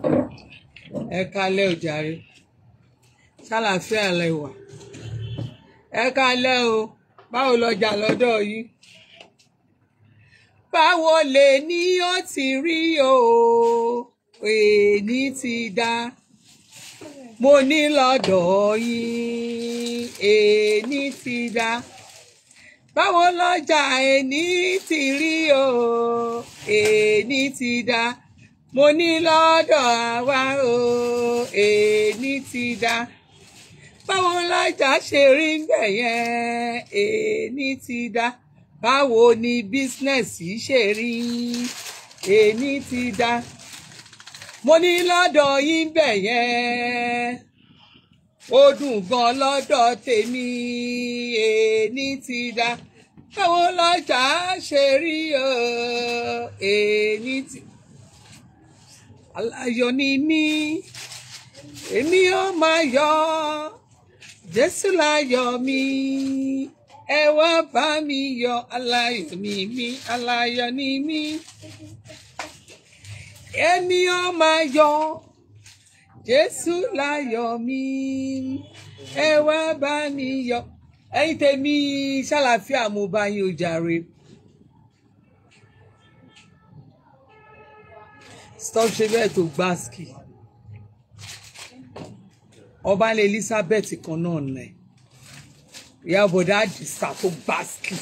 ẹ kálẹ́ o jàre ṣàlàáfíà lẹ wà ẹ kálẹ́ o báwo lọjà lọ́dọ̀ yìí báwo lè ní ó ti rí o èní ti dá mo ní lọ́dọ̀ yín èní ti dá báwo lọ́jà èní ti rí o èní ti dá mo ní lọ́dọ̀ àwa o èní ti dá báwo lọ́jà ṣe rí bẹ̀ yẹn èní ti dá báwo ni bísínẹ́sì ṣe rí èní ti dá mo ní lọ́dọ̀ yín bẹ̀ yẹn ó dùn gan lọ́dọ̀ tèmi èní ti dá báwo lọ́jà ṣe rí o èní ti aláyọ̀ ni mí èmi ó máa yọ̀ Jésù láyọ̀ mi ẹ wá bá mi yọ̀ aláyọ̀ ni mí aláyọ̀ ni mí èmi ó máa yọ̀ Jésù láyọ̀ mi ẹ wá bá mi yọ̀ ẹ̀yin tèmi ṣàlàfíà mo bá yín o jàre. stop ṣe bẹ́ẹ̀ tó gbáàsì ọba ní Elizabeth kan náà nẹ ìyá bọ̀dá àdìsá tó gbáàsì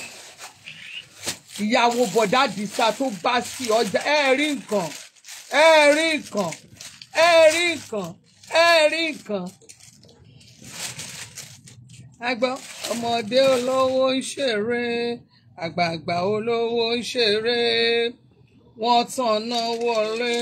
ìyàwó bọ̀dá àdìsá tó gbáàsì ọjà ẹ rí nǹkan ẹ rí nǹkan ẹ rí nǹkan ẹ rí nǹkan. àgbọ̀ ọmọdé olówó ń ṣeré àgbààgbà olówó ń ṣeré wọ́n tànná wọlé.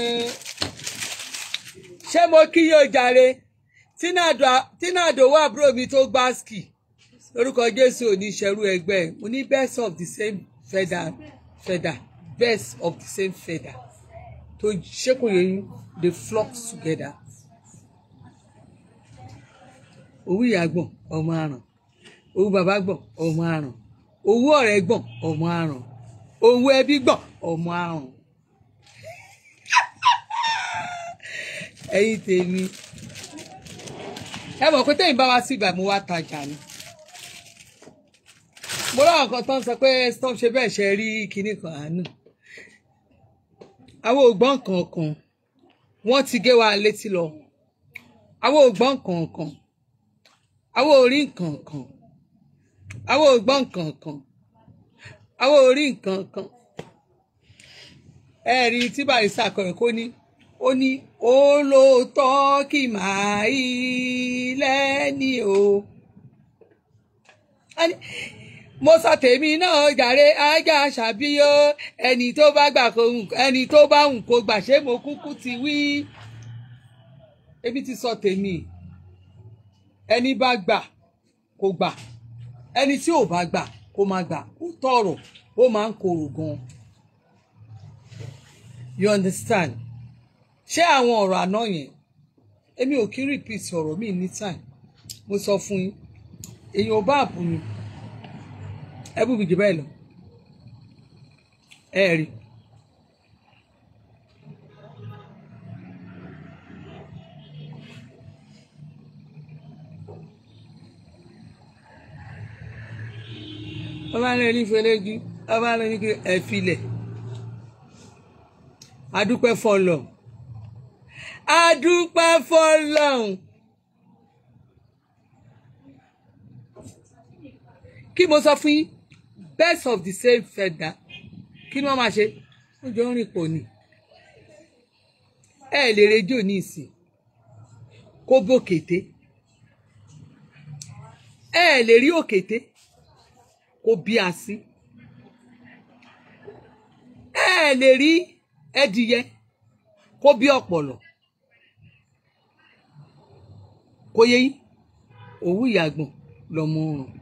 ṣé mo kí yóò jàre tínàdò wà àbúrò mi tó gbá ski lórúkọ jésù ò ní ṣerú ẹgbẹ́ mo ní best of the same feather feather best of the same feather tó ṣékòyè yín they flock together. owó ìyá gbọ̀n ọmọ àràn owó bàbá gbọ̀n ọmọ àràn owó ọ̀rẹ́ gbọ̀n ọmọ àràn owó ẹbí gbọ̀n ọmọ àrùn ẹ̀yin tèmi ẹ mọ̀ pé tẹ́yìn bá wá sí ìgbà mo wá tajà ni mo lọ́wọ́ kan tó ń sọ pé stop ṣe bẹ́ẹ̀ ṣe rí kinní kan àánú àwọn ògbọ́n kankan wọ́n ti gé wa létí lọ àwọn ògbọ́n kankan àwọn orí nkankan àwọn ògbọ́n kankan àwọn orí nkankan ẹ̀rí tí barista kọ̀rọ̀ kó ní ó ní olóòótọ́ kì máa yí lẹ́ni o. mo sọ tèmi náà jàre ajá ṣàbíyó ẹni tó bá gbà kó ẹni tó bá hùn kó gbà ṣé mo kúkú ti wí. ebi ti sọ tèmi ẹni bá gbà kó gbà ẹni tí ò bá gbà kó má gbà ó tọrọ ó máa ń korò gan-an you understand ṣé àwọn ọ̀rọ̀ àná yẹn èmi ò kí repeat ọ̀rọ̀ mi ní time mo sọ fún yín èyàn ò bá àbù mi ẹ bú mi jù bẹ́ẹ̀ lọ ẹ rí ọba rẹ ní fẹlẹ́jú ọba rẹ ní ẹ filẹ̀ adúpẹ́ fọlọ́n adúpẹ́ fọlọ́n kí mo sọ fún yín best of the same feather kí ni wọ́n máa ṣe wọ́n jọ ń rìn pọ̀ ni ẹ lè rejò ní ìsìn kó bòkété ẹ lè rí òkété kó bí asín ẹ lè rí ẹdìyẹ kó bí ọ̀pọ̀lọ̀ kó yẹ yín òwú ìyàgbọ̀n lọmọ ọrùn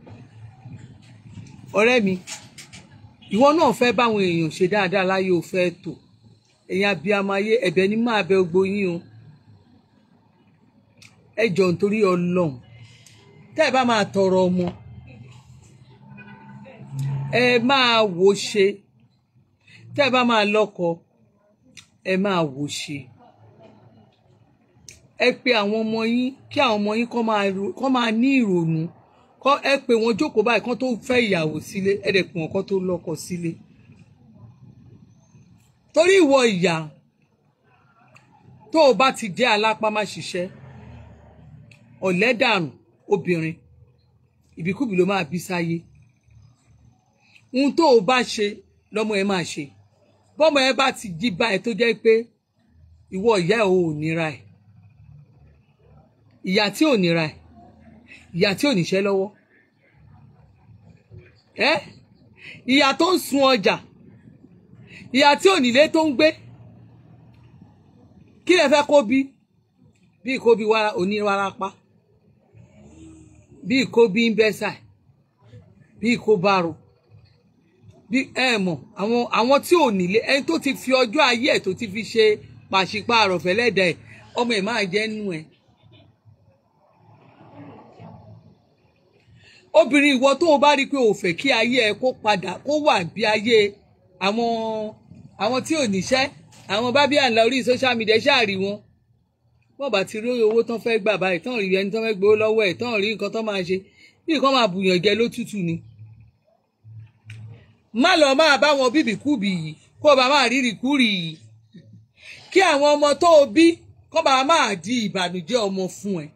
ọ̀rẹ́ mi ìwọ náà fẹ́ báwọn èèyàn ṣe dáadáa láyé o fẹ́ tò èèyàn abiamayé ẹ̀bẹ̀ ni máa bẹ gbogbo yín o ẹ jọ nítorí Ọlọ́run tẹ́ ẹ bá máa tọrọ ọmọ ẹ máa wò ṣe tẹ́ ẹ bá máa lọ́kọ ẹ máa wò ṣe ẹ pe àwọn ọmọ yín kí àwọn ọmọ yín kọ́ máa ro- kọ́ máa ní ìrònú kọ́ ẹ pè wọ́n jókòó báyìí kán tó fẹ́ ìyàwó sílé ẹ dẹ̀ pè wọ́n kán tó lọ́kọ sílé torí ìwọ ìyá tó o bá ti jẹ́ alápá má ṣiṣẹ́ ọ̀lẹ́dàrùn obìnrin ìbíkúbi ló máa bí sáyé ohun tó o bá ṣe lọ́mọ ẹ máa ṣe bọ́mọ ẹ bá ti jí báyìí tó jẹ́ pé ìwọ ìyá ẹ ò níra ẹ ìyá tí ò níra ẹ ìyá tí ò níṣẹ́ lọ́wọ́ ẹ ìyá tó ń sun ọjà ìyá tí ò nílé tó ń gbé kí lẹ fẹ́ kó bí bí kó bí wàrà oníwàrápá bí kó bí ń bẹ́sà bí kó bá ro bí ẹ mọ̀ àwọn àwọn tí ò nílé ẹni tó ti fi ọjọ́ ayé ẹ̀ tó ti fi ṣe pàṣípààrọ̀ fẹ́lẹ́dà ẹ̀ ọmọ ẹ̀ máa jẹ́ nù ẹ̀. obìnrin ìwọ tó o bá rí i pé o fẹ́ kí ayé ẹ kó padà kó wà bí ayé àwọn àwọn tí ò níṣẹ́ àwọn bábí àǹlà orí social media ṣáàrí wọn bọ́ọ̀ bá ti rí owó tán fẹ́ gbà báyìí tán rí ẹni tán fẹ́ gbowó lọ́wọ́ ẹ̀ tán rí nǹkan tán máa ṣe bí nǹkan máa bùyàn jẹ lótútù ni má lọ máa bá wọn bíbí kúbì yìí kó o bá máa rírì kúrì yìí kí àwọn ọmọ tó o bí kó bá máa di ìbànújẹ́ ọmọ fún ẹ.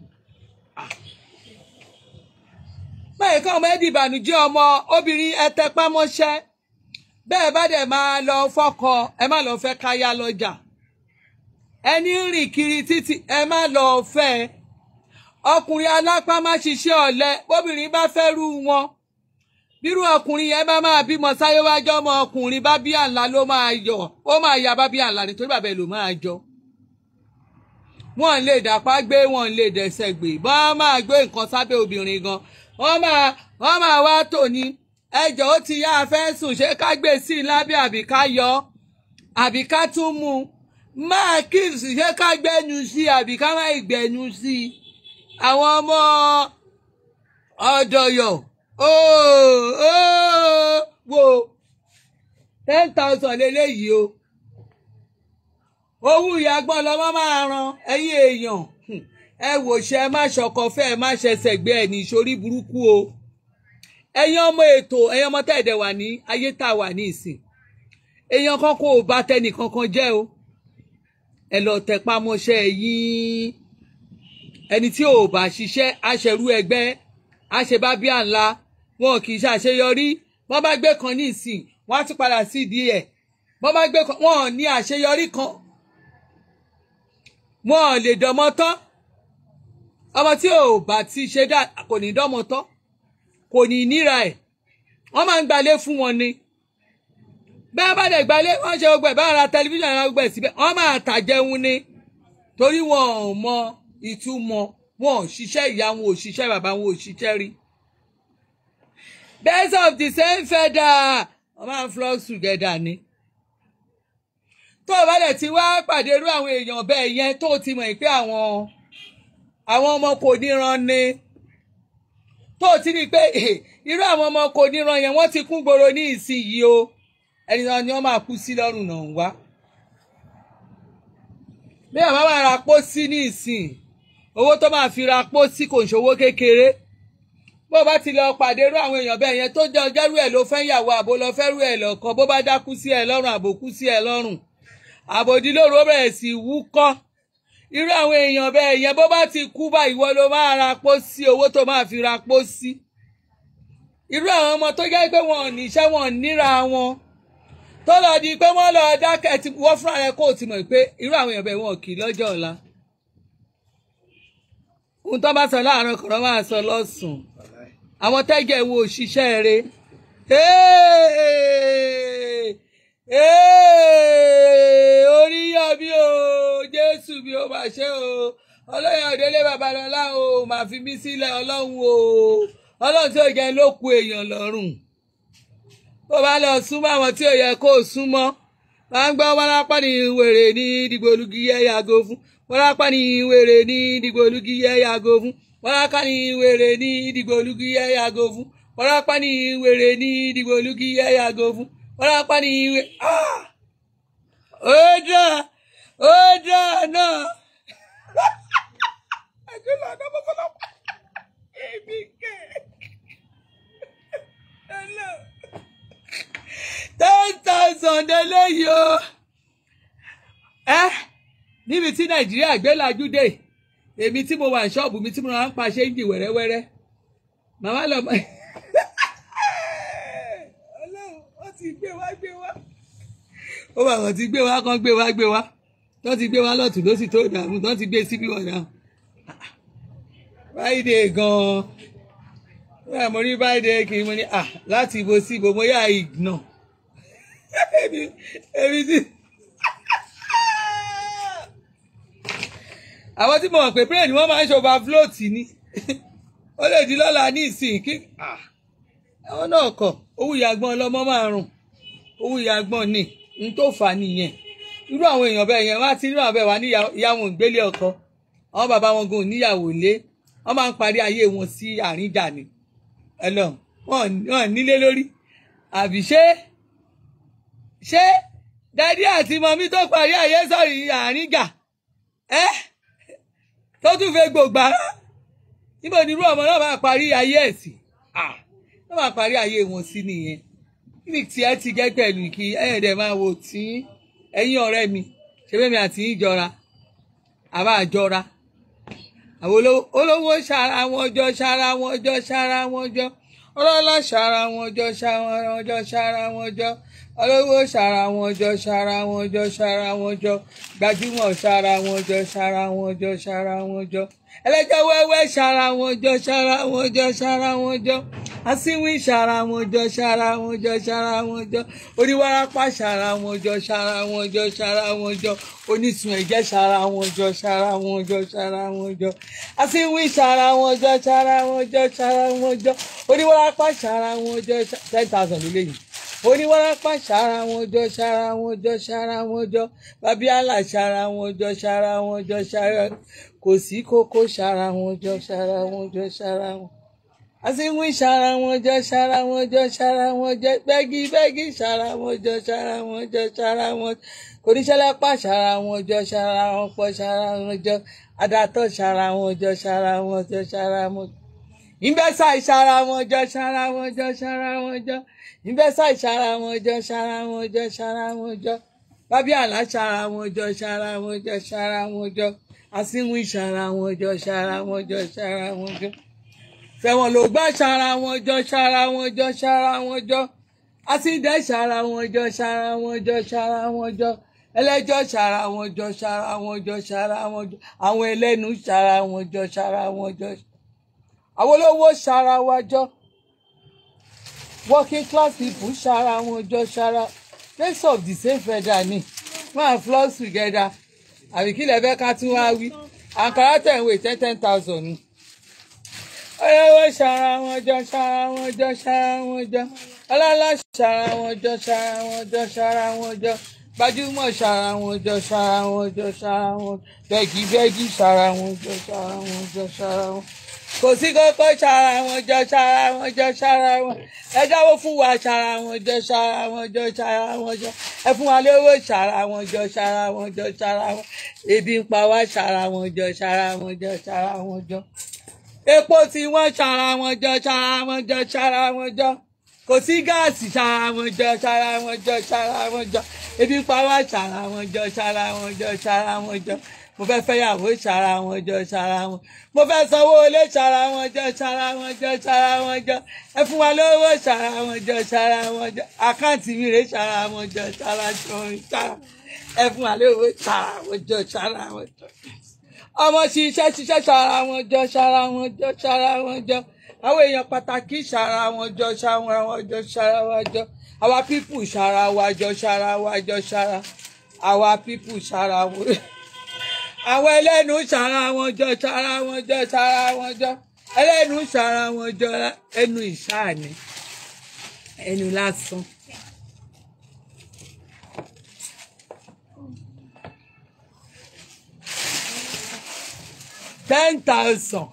báyìí káwọn ọmọ ẹ di ìbànújẹ́ ọmọ obìnrin ẹ tẹpá mọ́ṣẹ́ bẹ́ẹ̀ bá dẹ̀ máa lọ fọ́kọ ẹ má lọ fẹ́ káyá lọ́jà ẹni ń rìn kiri títì ẹ má lọ fẹ́ ọkùnrin alápá má ṣiṣẹ́ ọ̀lẹ bóbìnrin bá fẹ́ rú wọn bírú ọkùnrin yẹn bá máa bímọ sáyé wájọ́ ọmọ ọkùnrin bá bí àǹlà ló máa yọ ó máa ya bá bí àǹlà nítorí bàbá ẹ ló máa jọ wọn lè dàpá gbé wọn lè dẹsẹ̀ gbé bọ́n máa gbé nǹkan sábẹ́ obìnrin gan wọ́n máa wọ́n máa wá tòní ẹjọ́ ó ti yá afẹ́ sùn ṣé ká gbé sí i lábẹ́ àbí ká yọ àbí ká tún mú un máa kíìsì ṣé ká gbẹ́nu sí i àbí ká má gbẹ́nu sí i àwọn ọmọ ọ̀dọ̀yọ̀ ooo ooo wo ten thousand lélẹ́yìí o owó ìyàgbọ́n lọ́mọ máa ran ẹ̀yin èèyàn Hmm. ẹ wò ṣe ẹ má ṣọkọ fẹ́ ẹ má ṣẹṣẹ gbé ẹ ní ìṣorí burúkú o ẹ̀yin ọmọ ètò ẹ̀yin ọmọ tẹ̀dẹ̀ wà ní ayé tá a wà ní ìsìn èèyàn kan kò bá tẹnì kankan jẹ́ o ẹ lọ tẹpá mọ́ṣẹ́ yín ẹni tí ò bá ṣiṣẹ́ aṣẹ̀rú ẹgbẹ́ aṣebá bí àǹlá wọn kì í ṣàṣeyọrí wọ́n bá gbé kan ní ìsìn wọ́n á tún padà sí ìdí ẹ̀ wọ́n bá gbé kan wọn ò ní àṣeyọrí kan wọn ò lè dọmọ tán ọmọ tí ò bá ti ṣe dá kò ní dọmọ tán kò ní níra ẹ̀ wọ́n máa ń gbalé fún wọn ni bẹ́ẹ̀ bá dẹ̀ gbalé wọ́n ṣe gbogbo ẹ̀ bá ra tẹlifíṣàn ra gbogbo ẹ̀ síbẹ̀ wọ́n máa tàjẹun ni torí wọn ò mọ ìtumọ̀ wọn ò ṣiṣẹ́ ìyá wọn ò ṣiṣẹ́ bàbá wọn ò ṣiṣẹ́ rí. birds of the same feather wọ́n máa ń flock together ni. tó o bá dẹ̀ ti wá pàdé irú àwọn èèyàn bẹ́ẹ̀ yẹn tó o ti mọ̀ pé àwọn àwọn ọmọ kò níran ni tó o ti rí i pé irú àwọn ọmọ kò níran yẹn wọ́n ti kún gbòòrò ní ìsinyìí o ẹni náà ni wọ́n máa kú sí lọ́rùn náà ń wá bí àwọn máa ra pósí ní ìsìn owó tó máa fi ra pósí kò ń ṣòwò kékeré bó bá ti lọ pàdé irú àwọn èèyàn bẹ́ẹ̀ yẹn tó jẹ́ ọjọ́rú ẹ̀ ló fẹ́ yàwó àbò lọ fẹ́ rú ẹ̀ lọ́kọ bó bá dákú sí ẹ lọ́rùn àbò kú sí ẹ lọ́rùn àbòdìlóru ó bẹ̀rẹ̀ sí wúkọ́ irú àwọn èèyàn bẹ́ẹ̀ yẹn bó bá ti kú bá ìwọ ló máa ra pósí owó tó máa fi ra pósí irú àwọn ọmọ tó jẹ́ pé wọn ò níṣẹ́ wọn ò níra wọn tó lọ di pé wọ́n lọ dákẹ́ tí wọ́n fúnra rẹ̀ kó o ti mọ̀ pé irú àwọn èèyàn bẹ́ẹ̀ wọn kì í lọ́jọ́ ọ̀la ohun tó bá sọ láàárọ̀ kọ̀ọ̀rọ̀ máa sọ lọ́sùn-ún àwọn tẹ́gẹ̀ wo òṣìṣẹ́ rẹ̀ orí yọ bí o jésù bí o máa ṣe o ọlọ́yà òdélé babalọ́lá o máa fi mí sílẹ̀ ọlọ́run o ọlọ́run tí ò jẹ́ ló ku èèyàn lọ́rùn bó bá lọ súnmọ́ àwọn tí ò yẹ kó o súnmọ́ máa ń gbọ́ wárápá ní wèrè ní dìgbòlugi yẹ yàgò fún wárápá ní wèrè ní dìgbòlugi yẹ yàgò fún wárápá ní wèrè ní dìgbòlugi yẹ yàgò fún wárápá ní wèrè ní dìgbòlugi yẹ yàgò fún wárápá ní wèrè. ó dà ó dà náà. sànńdé léyìí o ẹ níbi tí nàìjíríà gbé lajú dé èmi tí mo wà ní ṣọ́ọ̀bù mi tí mo máa ń pa ṣéǹjì wẹ́rẹ́wẹ́rẹ́ màmá lọ mọ ọlọ́run wọ́n ti gbé wá gbé wá ó bá wọn ti gbé wá kán gbé wá gbé wá tó ti gbé wá lọ́tún ló sì tó dààmú tó ti gbé síbí wọn náà friday gan-an wọ́n mo rí friday kì í mo ní à láti ibo sí ibo mo yà ìgbọ̀n èmi èmi ti. àwọn tí mo mọ̀ pé brain wọ́n máa ń ṣe overfloat ni ó lè di lọ́la ní ìsìn kí àwọn náà kọ̀ owó ìyàgbọ́n ọlọ́mọ máa rùn owó ìyàgbọ́n ni n tó fà á nìyẹn irú àwọn èèyàn bẹ́ẹ̀ yẹn wá tí irú àwọn bẹ́ẹ̀ wá ní ìyá wọn ìgbélé ọkọ àwọn bàbá wọn gan níyàwó lé wọ́n máa ń parí ayé wọn sí àríjà ni ẹlọ wọn nílé lórí àbí ṣé ṣé dádì àti mọ́mí tó parí ayé sọ̀rọ̀ àríjà ẹ́ tó tún fẹ́ gbògbà níbo ni irú ọmọ náà máa parí ayé ẹ̀ sí wọ́n máa parí ayé wọn sí nìyẹn kíni tí ẹ ti gẹ́ pẹ̀lú kí ẹ̀yìn dẹ̀ máa wò tí ẹ̀yin ọ̀rẹ́ mi ṣe bẹ́ẹ̀ mi àti yín jọra àbá àjọra àwọn olówó ṣara wọn jọ ṣara wọn jọ ṣara wọn jọ ọlọ́lá ṣara wọn jọ ṣara wọn jọ ṣara wọn jọ olówó ṣara wọn jọ ṣara wọn jọ ṣara wọn jọ gbajúmọ̀ ṣara wọn jọ ṣara wọn jọ ṣara wọn jọ ẹlẹ́jọ́ wẹ́wẹ́ ṣara wọn jọ ṣara wọn jọ ṣara wọn jọ asínwín ṣara wọn jọ ṣara wọn jọ ṣara wọn jọ oníwárápá ṣara wọn jọ ṣara wọn jọ ṣara wọn jọ onísun ẹ̀jẹ̀ ṣara wọn jọ ṣara wọn jọ ṣara wọn jọ asínwín ṣara wọn jọ ṣara wọn jọ ṣara wọn jọ oníwárápá ṣara wọn jọ ten thousand lélẹ́yìn oníwárápá ṣara wọn jọ ṣara wọn jọ ṣara wọn jọ babiala ṣara wọn jọ ṣara wọn jọ ṣara kò sí kókó ṣara wọn jọ ṣara wọn jọ ṣara wọn àsìnwín ṣara wọn jọ ṣara wọn jọ ṣara wọn jọ bẹ́gí bẹ́gí ṣara wọn jọ ṣara wọn jọ ṣara wọn oníṣẹ́lápá ṣara wọn jọ ṣara wọn pọ̀ ṣara wọn jọ adatọ̀ ṣara wọn jọ ṣara wọn jọ ṣara wọn ìgbésà ìṣara wọn jọ ṣara wọn jọ ṣara wọn jọ ìgbésà ìṣara wọn jọ ṣara wọn jọ ṣara wọn jọ bábíàlá ṣara wọn jọ ṣara wọn jọ ṣara wọn jọ àsìnwín ṣara wọn jọ ṣara wọn jọ ṣara wọn jọ fẹ̀wọ̀n ló gbá ṣara wọn jọ ṣara wọn jọ ṣara wọn jọ àtìdẹ́ ṣara wọn jọ ṣara wọn jọ ṣara wọn jọ ẹlẹ́jọ́ ṣara wọn jọ ṣara wọn jọ ṣara wọn jọ àwọn ẹlẹ́nu ṣara wọn jọ ṣara wọn jọ àwọn olówó ṣara wa jọ working class people ṣara wọn jọ ṣara race of the same feather ni máa flock together àbí kí lè fẹ́ ká tún wá wí àǹkárá tẹ̀ ń wé ten ten thousand ni olówó ṣara wọn jọ ṣara wọn jọ ṣara wọn jọ ọlọ́lá ṣara wọn jọ ṣara wọn jọ ṣara wọn jọ gbajúmọ̀ ṣara wọn jọ ṣara wọn jọ ṣara wọn bẹ́gì bẹ́gì ṣara wọn jọ ṣara wọn jọ ṣara wọn kò sí kókó ṣara wọn jọ ṣara wọn jọ ṣara wọn ẹ jáwọ́ fún wa ṣara wọn jọ ṣara wọn jọ ṣara wọn jọ ẹ fún wa lówó ṣara wọn jọ ṣara wọn jọ ṣara wọn ebi ń pa wá ṣara wọn jọ ṣara wọn jọ ṣara wọn jọ epo tí wọ́n ṣara wọn jọ ṣara wọn jọ ṣara wọn jọ kò sí gáàsì ṣara wọn jọ ṣara wọn jọ ṣara wọn jọ ebi pa wá ṣara wọn jọ ṣara wọn jọ ṣara wọn jọ mo fẹ́ fẹ́yàwó ṣara wọn jọ ṣara wọn mo fẹ́ sanwó ilé ṣara wọn jọ ṣara wọn jọ ṣara wọn jọ ẹ fún wa lówó ṣara wọn jọ ṣara wọn jọ àkáǹtì mi rè ṣara wọn jọ ṣara wọn ṣara ẹ fún wa lówó ṣara wọn jọ ṣara wọn jọ ọmọ ṣiṣẹ́ ṣiṣẹ́ ṣara wọn jọ ṣara wọn jọ ṣara wọn jọ àwọn èèyàn pàtàkì ṣara wọn jọ ṣara wọn jọ ṣara wọn jọ àwa pípù ṣara wa jọ ṣara wa jọ ṣara àwa pípù ṣara wọn àwọn ẹlẹ́nu ṣara wọn jọ ṣara wọn jọ ṣara wọn jọ ẹlẹ́nu ṣara wọn jọ ẹnu ìṣáàní ẹnu lásán. ten thousand.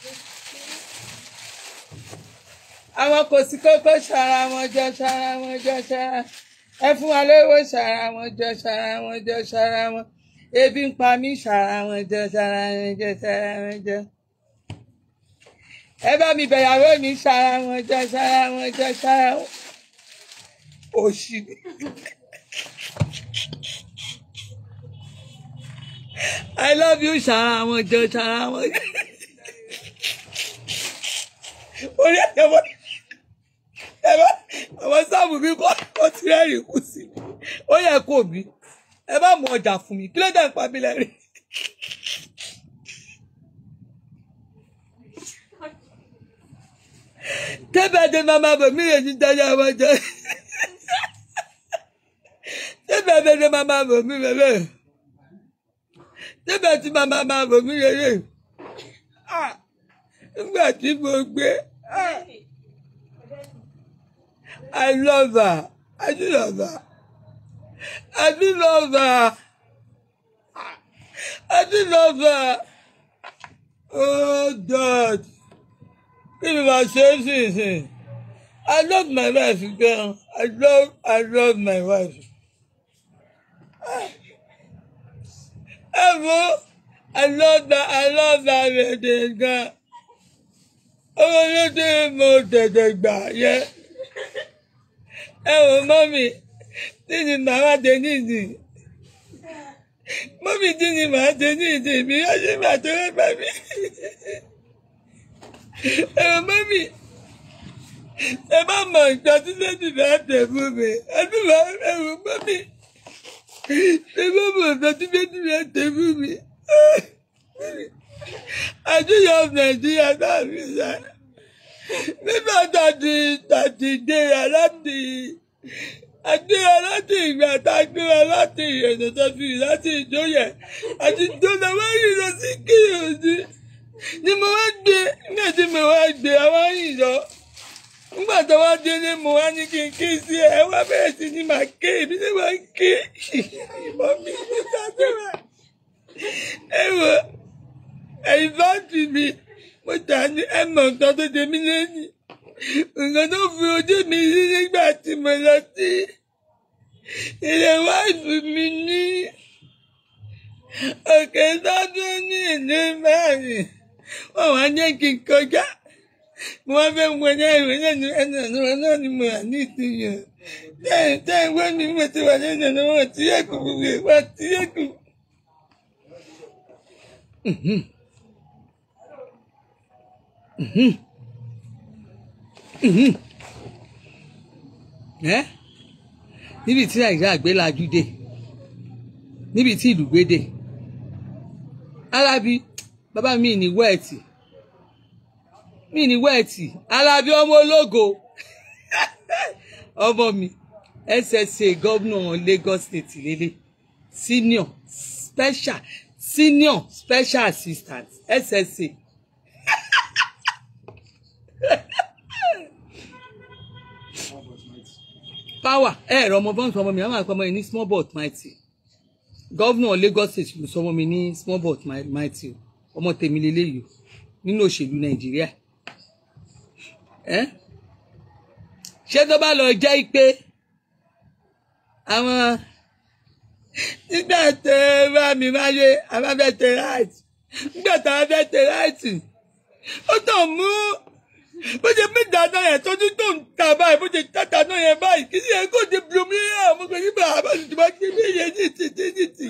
àwọn kò sí kókó ṣara wọn jọ ṣara wọn jọ ṣara ẹ fún wa lówó ṣara wọn jọ ṣara wọn jọ ṣara wọn ebi ń pa mí ṣara wọn jọ ṣara wọn jọ ṣara wọn jọ ẹ bá mi bẹ̀yàwó mi ṣara wọn jọ ṣara wọn jọ ṣara wọn òṣì I love you ṣara wọn jọ ṣara wọn jọ. orí ẹ̀jẹ̀ wọ́n ẹ bá àwọn sáàmù mi kọ́ ó ti rẹ́rìn kù sí mi ó yẹ kó bí ẹ bá mú ọjà fún mi kí ló dé ń pa mí lẹ́rìn. tẹ́bẹ̀ dé máa máa bọ̀ mí lè ní dájà wọn jẹ tẹ́bẹ̀ dé dé máa máa bọ̀ mí lélẹ̀ tẹ́bẹ̀ tí máa máa máa bọ̀ mí lélẹ̀ Ah, nígbà tí mo gbé ah, I love her I do love her I do love her I do love her oh God kí ni màá ṣe é sì sìn I love my wife gan I love I love my wife. ẹ wo I love that I love that lady gan owó lóde mo tètè gbà yẹ ẹ wò mọ́mì tí ni màá dé nídìí mọ́mì tí ni màá dé nídìí mi yóò ṣe máa tó rẹ́ bá mi ẹ wò mọ́mì ẹ bá mọ nǹkan tí lẹ́dí bá tẹ̀ fún mi ẹ tún bá ẹ wò mọ́mì ẹ bá mọ nǹkan tí lẹ́dí bá tẹ̀ fún mi. I do love Nigeria náà mi sá. Nígbà tá a ti tá a ti gbéra láti agbéra láti ìgbà tá a gbéra láti ìrẹ̀nà tó fi láti ìjọyẹ̀ àti ìjọba wá yìí lọ sí kíyèsí. Ni mo wá gbé nígbà tí mo wá gbé àwọn yìí lọ. Nígbà tó wá délé mo wá ní kí n ké sí ẹ, ẹ wá bẹ̀rẹ̀ sí ní màá ké, èmi ní màá ké. Ìmọ̀ mi ní sàdúrà. Ẹ wò ẹ̀yin bá tì mí mo tà ní ẹ̀mọ̀ nǹkan tó jẹ mí lẹ́yìn nǹkan tó fi ojú mi rí nígbà tí mo lọ sí ilé wáìfù mi ní òkè sọ́dún ní ìlú mẹ́rin wọ́n wá jẹ́ kí n kọjá mo wá fẹ́ wọ ní ìwé lẹ́nu ẹnu ọ̀nà náà ni mo wà ní ìsinyìí tẹ́yìn tẹ́yìn wọ́n mi mo ti wà lẹ́nu ọ̀nà wọn ti yẹ kù wọ́n ti yẹ kù. ẹ́ níbi tí nàìjíríà gbé lajú dé níbi tí ìlú gbé dé alábí bàbá mi ní wẹ́ẹ̀tì mi ní wẹ́ẹ̀tì alábí ọmọ ológo ọmọ mi ssa gómìnà Lagos State lélẹ̀ senior special senior special assistant ssa. power ẹ ẹ̀rọ ọmọ bọ́ǹsì ọmọ mi àwọn àpamọ́ yìí ní small but mighty gọ́vnà Lagos State ló sọ ọmọ mi ní small but mighty o ọmọ tèmi lélẹ́yìí o nínú òṣèlú Nàìjíríà ẹ ṣé tó bá lọ jẹ́ pé àwọn nígbà tó bá mi máyé àwọn fẹ́ tẹ ráìtì nígbà tó bá fẹ́ tẹ ráìtì ó tàn mú bó ṣe mí dáná yẹn tọ́jú tó ń ta báyìí bó ṣe tá dáná yẹn báyìí kì í ṣe kó di blomi yẹn àwọn ọmọ yìí bá a bá ti máa gbé mí yẹn ní ti ti ti ti.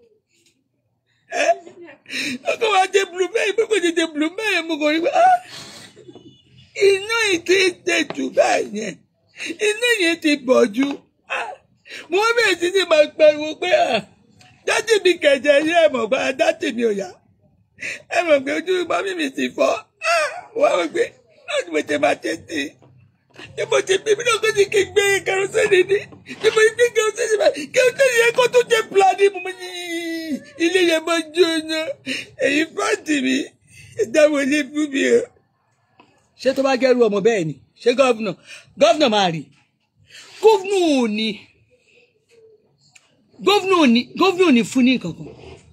ẹ ọkọ wa ṣe blomi yẹn pé kò ṣe ṣe blomi yẹn mo kò rí pé iná yìí ti ṣe jù báyìí yẹn iná yẹn ti bọ̀ jù mo wá bẹ̀rẹ̀ sí ní máa pariwo pé dátì mi kẹ̀jẹ̀ yẹn ẹ̀ mọ̀ pé dátì mi ò yá ẹ mọ̀ pé ojú mọ́mí mi ti fọ́ wọ́n wọ́n gbé láti mo ṣe máa ṣe sí i ní mo ṣe bí mi náà kó ti kí n gbé kẹrọsẹ́nì ní ní mo gbé kẹrọsẹ́nì báyìí kẹrọsẹ́nì yẹn kó tó jẹ pílánì mo ní ilé yẹn máa jóná èyí fáǹtì mi ìdáwọ̀ ilé fún mi o. ṣé tó bá gẹ́rù ọmọ bẹ́ẹ̀ ni ṣé gọ́vnà gọ́vnà máa rí gọ́vnà ò ní gọ́vnà ò ní gọ́vnà ò ní fún ní nǹkan kan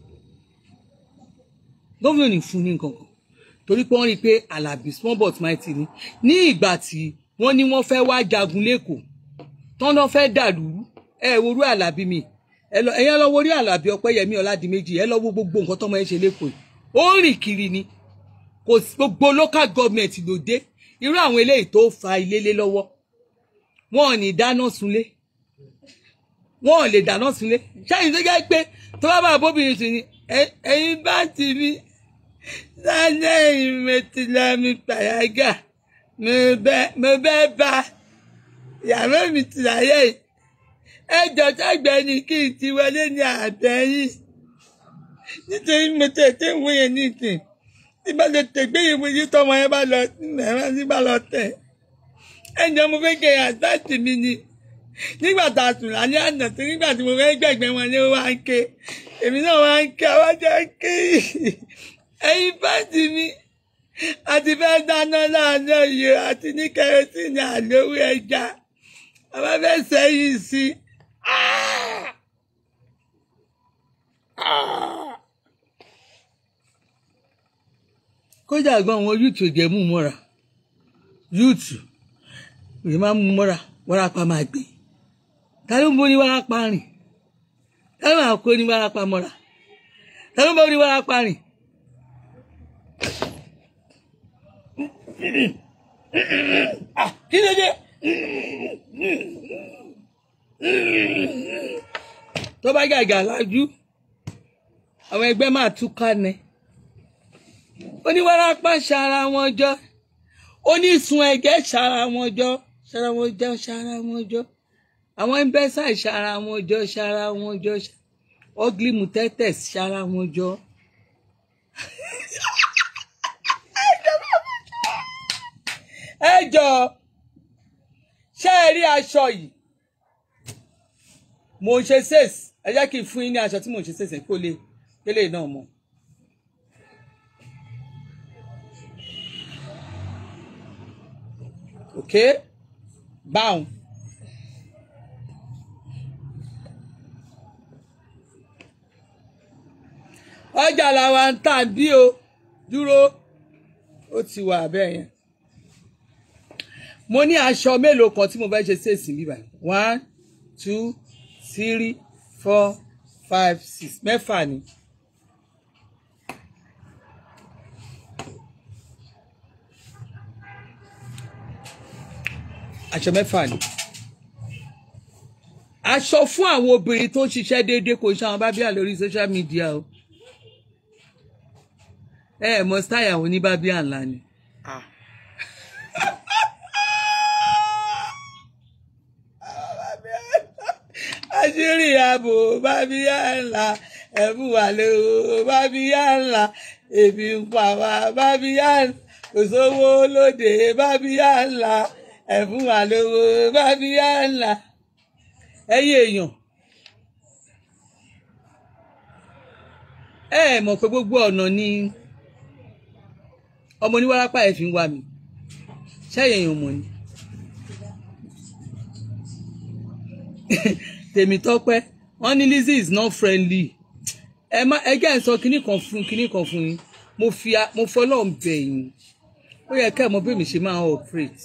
gọ́vnà ò ní fún ní nǹkan kan torí pé wọ́n rí i pé alábí small but mighty ni ní ìgbà tí wọ́n ní wọ́n fẹ́ wá jagun lẹ́kọ̀ọ́ tán náà fẹ́ dàlúrú ẹ worú alábí mi ẹ lọ ẹyẹ lọ worí alábí ọpẹ́yẹmí ọládìméjì ẹ lọ wo gbogbo nǹkan tọmọ ẹ ṣe lẹ́kọ̀ọ́ yìí ó ń rìn kiri ni kò sí gbogbo local government ló dé irú àwọn eléyìí tó fa ilé lé lọ́wọ́ wọn ò ní dáná sunlé wọn ò lè dáná sílé ṣáàyìn tó jẹ́ pé tó bá bá bóbìnrin sí ni "Ẹ- ẹ̀yin bá ti mi sálẹ̀ ìmẹ̀tìlámi pàyàgà mo bẹ́ mo bẹ́ bá ìyàwó mi ti láyé yìí ẹjọ́ sẹ́gbẹ́ ni kí n ti wọlé ní àbẹ́yìn nítorí mo tètè ń wòye ní ìsìn tí bá lè tẹ̀gbé ìwé yìí tọmọ yẹn bá lọ ẹ̀rọ tí bá lọ tẹ̀ ẹjọ́ mo fẹ́ kẹ́ àtàtì mi ni nígbà tá a sùn lálẹ́ àná tí nígbà tí mo fẹ́ gbẹ̀gbẹ́ wọn ni ó wá ń ké èmi náà wá ń ké àwọn jẹ́ ké ẹ̀yin fáǹtì mi àti fẹ́ dáná láàárọ̀ yìí àti ní kẹrẹsìnì àlówó ẹja àbá fẹ́ sẹ́yìn sí i. Ah! Ah! kódà gan àwọn yúùtù jẹ mú mọ́ra yúùtù rè má mú mọ́ra wárápá máa gbé ta ló ń bó ní wárápá rìn ta ló máa kó ní wárápá mọ́ra ta ló ń bó ní wárápá rìn. Ah, kí ló dé tó bá gàgà lájú àwọn ẹgbẹ́ máa túká ni oníwárápá ṣara wọn jọ onísun ẹ̀gẹ́ ṣara wọn jọ ṣara wọn jọ ṣara wọn jọ àwọn ẹmbẹsà ṣara wọn jọ ṣara wọn jọ ugly mutetes ṣara wọn jọ. ẹ jọ ṣé ẹ rí aṣọ yìí mo ń ṣe sèse ẹ jẹ́ kí n fún yín ní aṣọ tí mo ń ṣe sèse kó lè kélé náà mọ̀. okay báwọn. ọjà làwa ń tà bí o dúró ó ti wà bẹ́ẹ̀ yẹn mo ní aṣọ mélòó kan tí mo fẹ́ ṣe ṣèṣì bíbá one two three four five six mẹ́fà ni. aṣọ mẹ́fà ni aṣọ fún àwọn obìnrin tó ń ṣiṣẹ́ déédéé kò ṣe àwọn bábíà lórí social media o ẹ ẹ mọ style àwọn oníbábíà ńlá ni. àṣírí ààbò bábíà ńlá ẹ̀bùn wà lówó bábíà ńlá èbí ń pa wá bábíà ńlá kò sówó lóde bábíà ńlá ẹ̀fún wa lówó bábíyá ńlá ẹ̀yin èèyàn ẹ ẹ mọ̀ pé gbogbo ọ̀nà ni ọmọ oníwárápá ẹ̀ fi ń wá mi ṣẹ́yìn èèyàn mọ̀ ni Tèmítọ́pẹ́ wọ́n ní Lizzy is not friendly ẹ má ẹ jẹ́ ẹ̀ sọ kinní kan fún kinní kan fún yín mo fi mo fọlọ́ ń bẹ̀ yín ó yẹ kẹ́ ẹ̀ mọ̀ bí mi ṣe máa operate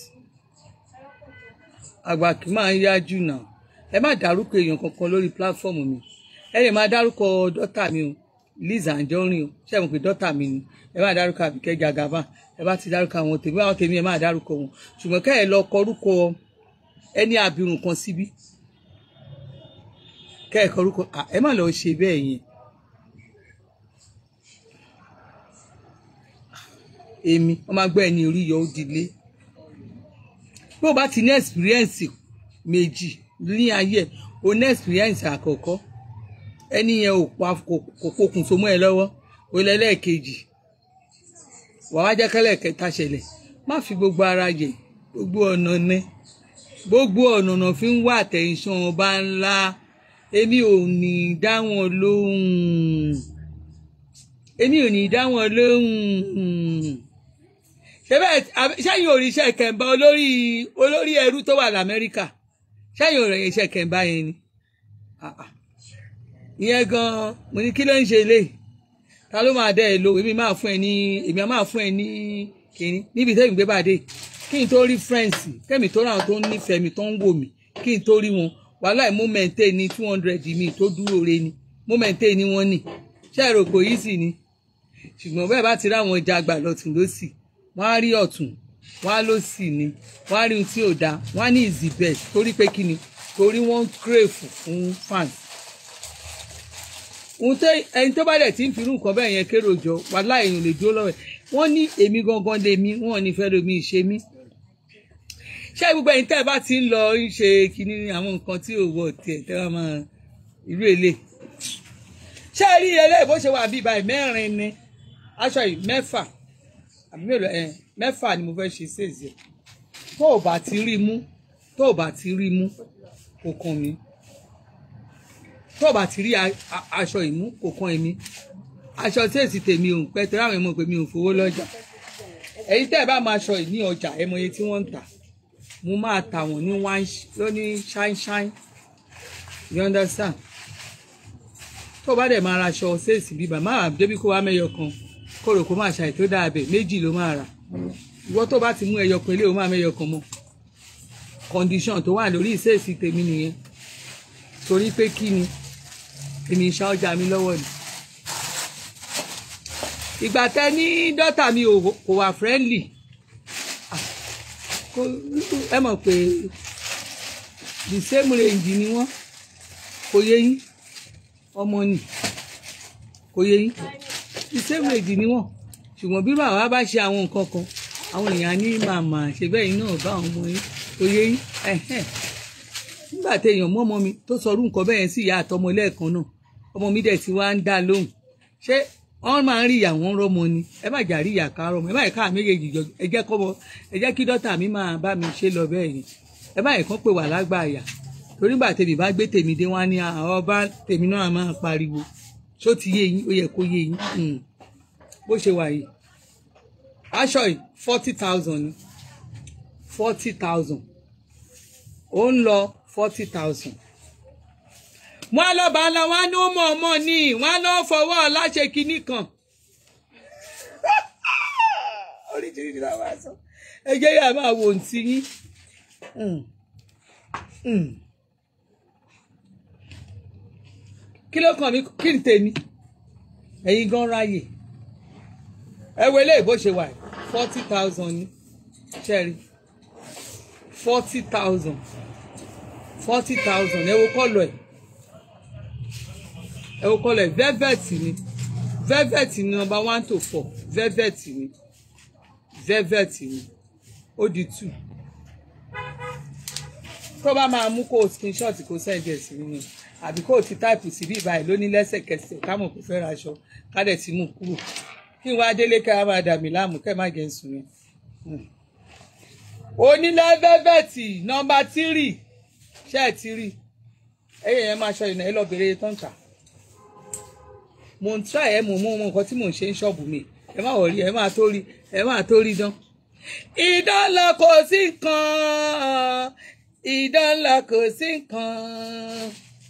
àgbà kì í máa ń yájú náà ẹ má dárúkọ èèyàn kankan lórí pílátífọ́ọ̀mù mi ẹ lè máa dárúkọ dọ́tà mi o Liz Anjorin o ṣé mo pè dọ́tà mi ni ẹ má dárúkọ Àbíkẹ́ Jagaba ẹ bá ti dárúkọ àwọn tèmi àwọn tèmi ẹ má dárúkọ wọn ṣùgbọ́n kẹ́ ẹ lọ kọrúkọ ẹni àbírùn kan síbí kẹ́ ẹ kọrúkọ ẹ má lọ ṣe bẹ́ẹ̀ yẹn èmi wọ́n máa gbọ́ ẹni orí yọ ó dilé bí o bá ti ní experience méjì ní ayé o ní experience àkọ́kọ́ ẹni yẹn ò pa kò pokùn so mọ́ ẹ lọ́wọ́ o lẹ́lẹ́ẹ̀kejì wàá jẹ́ kẹ́lẹ́ kẹta ṣẹlẹ̀ má fi gbogbo ara yẹ gbogbo ọ̀nà ní gbogbo ọ̀nà ọ̀nà fi ń wá àtẹ̀yìnṣán ọba ńlá èmi ò ní dá wọn lóhùn èmi ò ní dá wọn lóhùn sẹ́yìn òrìṣẹ́ kẹ̀mbá olórí olórí ẹrú tó wà lamẹ́ríkà sẹ́yìn òrìṣẹ́ kẹ̀mbá yẹn ni ìyẹn gan-an mo ní kí ló ń ṣe lé ta ló máa dẹ́ ẹ lo èmi máa fún ẹ ní èmi máa fún ẹ ní kínní níbi tẹ́mi gbé bàdé kí n tó rí friends kẹ́mi tó ráwọn tó ń nífẹ̀ẹ́ mi tó ń wò mí kí n tó rí wọn wàhálà mo maintain ní two hundred mi tó dúró re ni mo maintain ní wọ́n nì ṣé èrò kò yí sí ni ṣùgbọ́n bẹ́ẹ̀ bá ti ráwọn jàgbà lọ́tún lọ́sì wọ́n á rí ọ̀tún wọ́n á ló sì ní wọ́n á rí ohun tí ò dáa wọ́n á ní is the best torí pé kí ni torí wọ́n ń crave fún fans ohun tó ẹni tó bá dẹ̀ ti ń firú nǹkan bẹ́ẹ̀ yẹn kérò jọ wàhálà èèyàn lè dúró lọ́wọ́ ẹ̀ wọ́n ní èmi gangan lèmi wọ́n ní fẹ́ lomi ṣe mí ṣé gbogbo ẹ̀yin tẹ́ ẹ bá ti ń lọ ń ṣe kinní àwọn nǹkan tí ò wọ tiẹ̀ tẹ́ wọ́n máa irú èlé ṣé ẹ rí eléyìí bó ṣe wà bíi báyìí mẹ́rin ni aṣọ yìí mẹ́fà àbí mélòó ẹ mẹ́fà ni mo fẹ́ ṣe ṣèṣe tó o bá ti rí mú tó o bá ti rí mú kò kàn mí tó o bá ti rí a- a- aṣọ ìmú kò kàn èmi aṣọ tí èsì tèmi ò ń pẹ́ torí àwọn èèmọ̀ pé mi ò fowó lọ́jà èyí tẹ́ ẹ bá máa aṣọ yìí ní ọjà ẹ mọ iye tí wọ́n ń tà mo máa tà wọ́n ní one sh- lóní shine shine you understand tó o bá dẹ̀ máa ra aṣọ ṣéèsì bíbà máa débi kó wá mẹ́yọ kan kó rò kó máa ṣàì tó dáa bẹ̀ méjì ló máa rà ìwọ tó bá ti mú ẹyọ kan ilé o máa mẹ́yọ kan mọ́ condition tó wà lórí ìṣèèsì tèmi nìyẹn torí pé kí ni èmi ń ṣá ọjà mi lọ́wọ́ ni ìgbà tẹ ní dọ́tà mi ò kò wà friendly Ah, kò- ẹ mọ̀ pé the same range ni wọ́n kò yé yín ọmọ nì kò yé yín the same range ni wọ́n ṣùgbọ́n bí bàbá bá ṣe àwọn nǹkan kan àwọn èèyàn á ní màmá ṣe bẹ́ẹ̀ yín náà bá àwọn ọmọ yín kò yé yín ẹ̀hẹ́n nígbà téèyàn mú ọmọ mi tó sọrú nǹkan bẹ́ẹ̀ sí ìyá àtọmọ lẹ́ẹ̀kan náà ọmọ mi dẹ̀ ti wá ń dá lóhùn ṣé wọ́n máa ń rí ìyá wọn rọ́mọ ni ẹ má jà rí ìyá ká rọ́mọ ẹ má yẹ ká méjèèjì jọ ẹ jẹ́ kọ́mọ ẹ jẹ́ kí dọ́tà mi máa bá mi ṣe lọ bẹ́ẹ̀ yẹn ẹ má yẹ kán pè wà lágbà àyà torí gbà tèmi bá gbé tèmi dé wọn ní àwọn bá tèmi náà máa pariwo ṣó ti yé yín ó yẹ kó yé yín Hmm. bó ṣe wà yìí aṣọ yìí forty thousand ni forty thousand ó ń lọ forty thousand wọn lọ bá lọ wọn ní ó mọ ọmọ ní wọn lọ fọwọ́ láṣẹ kinní kan oríṣiríṣi la máa sọ ẹ jẹ́ yà máa wò ntí yín Mm. Mm. kí ló kàn mí kí n tèmi ẹ̀yin gan ráyè ẹ wo eléyìí bó ṣe wà forty thousand ní ṣẹ́rí forty thousand forty thousand ẹ wo kọ́lọ̀ ẹ̀ ẹ wo kọ́lọ̀ ẹ̀ velvet ni velvet ni number one to four velvet ni velvet ni ó di two tó bá máa mú kó o screenshot kó send ẹ̀ sí nínú àbí kó o ti táìpù sí bí ìbáyìí lóní lẹ́sẹ̀kẹsẹ̀ kámọ̀ kó fẹ́ raṣọ ká dẹ̀ ti mú kúrò kí n wá délé ká máa dà mí láàmú kẹ́ má jẹ́ ń sùn yẹn. onílẹ̀ velvet nọmba tírì ṣé ẹ ti rí ẹyẹ yẹn máa ṣọ ìnáyẹ lọ bèrè tán tà mo ń try ẹ mo mú ọmọ nǹkan tí mò ń ṣe ń ṣọ́ọ̀bù mi ẹ má wọ̀ rí ẹ máa tó rí ẹ máa tó rí dán. ìdánlọ kò sí nǹkan ìdánlọ kò sí nǹkan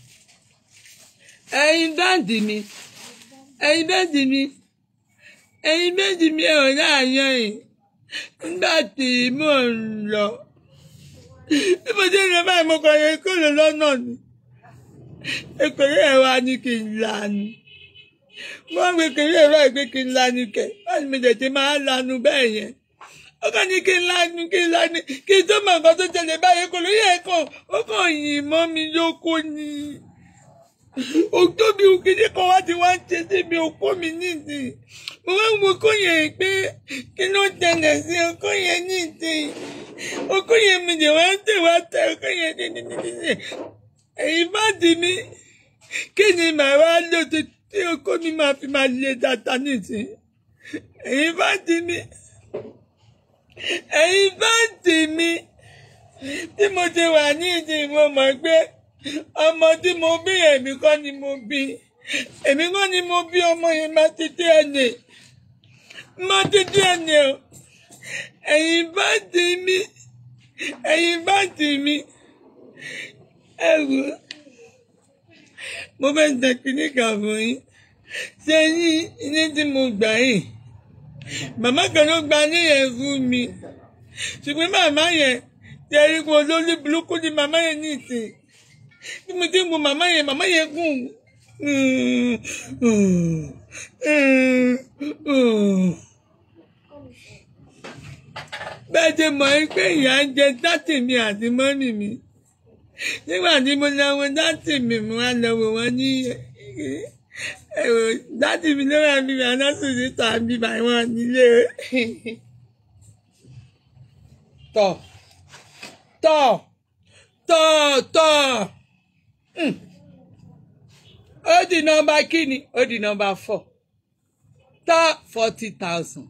ẹ̀yin dáǹdì mi ẹ̀yin dáǹdì mi ẹ̀yin méjì mi ò láàyàn yìí nígbà tí mò ń lọ bí mo ṣe ń lọ báyìí mo kàn yẹ kó lè lọ́nà ni èkèrè ẹ̀ wá ní kí n lanu wọ́n gbé kéré ẹ̀rọ ìgbé kí n lanu kẹ̀ wọ́n ní mi tètè máa lanu bẹ́ẹ̀ yẹn ó kàn ní kí n lanu kí n lanu kí n tó mọ nǹkan tó tẹ̀lé báyìí kò lóye ẹ̀ kàn ó kàn yìn mọ́ mi lóko ni òtóbi òkèdè kan wá ti wá ń ṣe síbi òkú mi nídìí mo wá ń wo okó yẹn pé kí ló tẹ̀lé sí okó yẹn nídìí okó yẹn mi lè wá ń tẹ̀ wá tẹ̀ okó yẹn dídídídí èyí bá di mí kí ni màá wá lò tí tí okó mi máa fi máa lé dáadáa nísìnyí èyí bá di mí èyí bá di mí tí mo ti wà ní ìdí mo mọ̀ pé ọmọ tí mo bí èmi kọ́ ni mo bí èmi kọ́ ni mo bí ọmọ yẹn má ti dé ẹnì má ti dé ẹnì o ẹ̀yin bá di mí ẹ̀yin bá di mí ẹ wò ó mo fẹ́ tẹ kíní kan fún yín ṣé yín ilé tí mo gbà yìí màmá kan ló gba níyẹn fún mi ṣùgbọ́n màmá yẹn tẹ ẹ rí i pé olórí burúkú ni màmá yẹn ní ìsìn bí mo ti ń wo màmá yẹn màmá yẹn gùn bẹ́ẹ̀ ṣe mọ̀ ẹ́ pé ìyá ń jẹ dátì mi àti mọ́nì mi nígbà tí mo lọ wo dátì mi mo wá lọ wò wọ́n ní ẹ̀rọ dátì mi ló wà bíbá nọ́ọ̀sì síta bíbá wọn nílé tọ̀ tọ̀ tọ̀ tọ̀ Hmm. ó di nọ́mbà kíni ó di nọ́mbà four tọ́ forty thousand.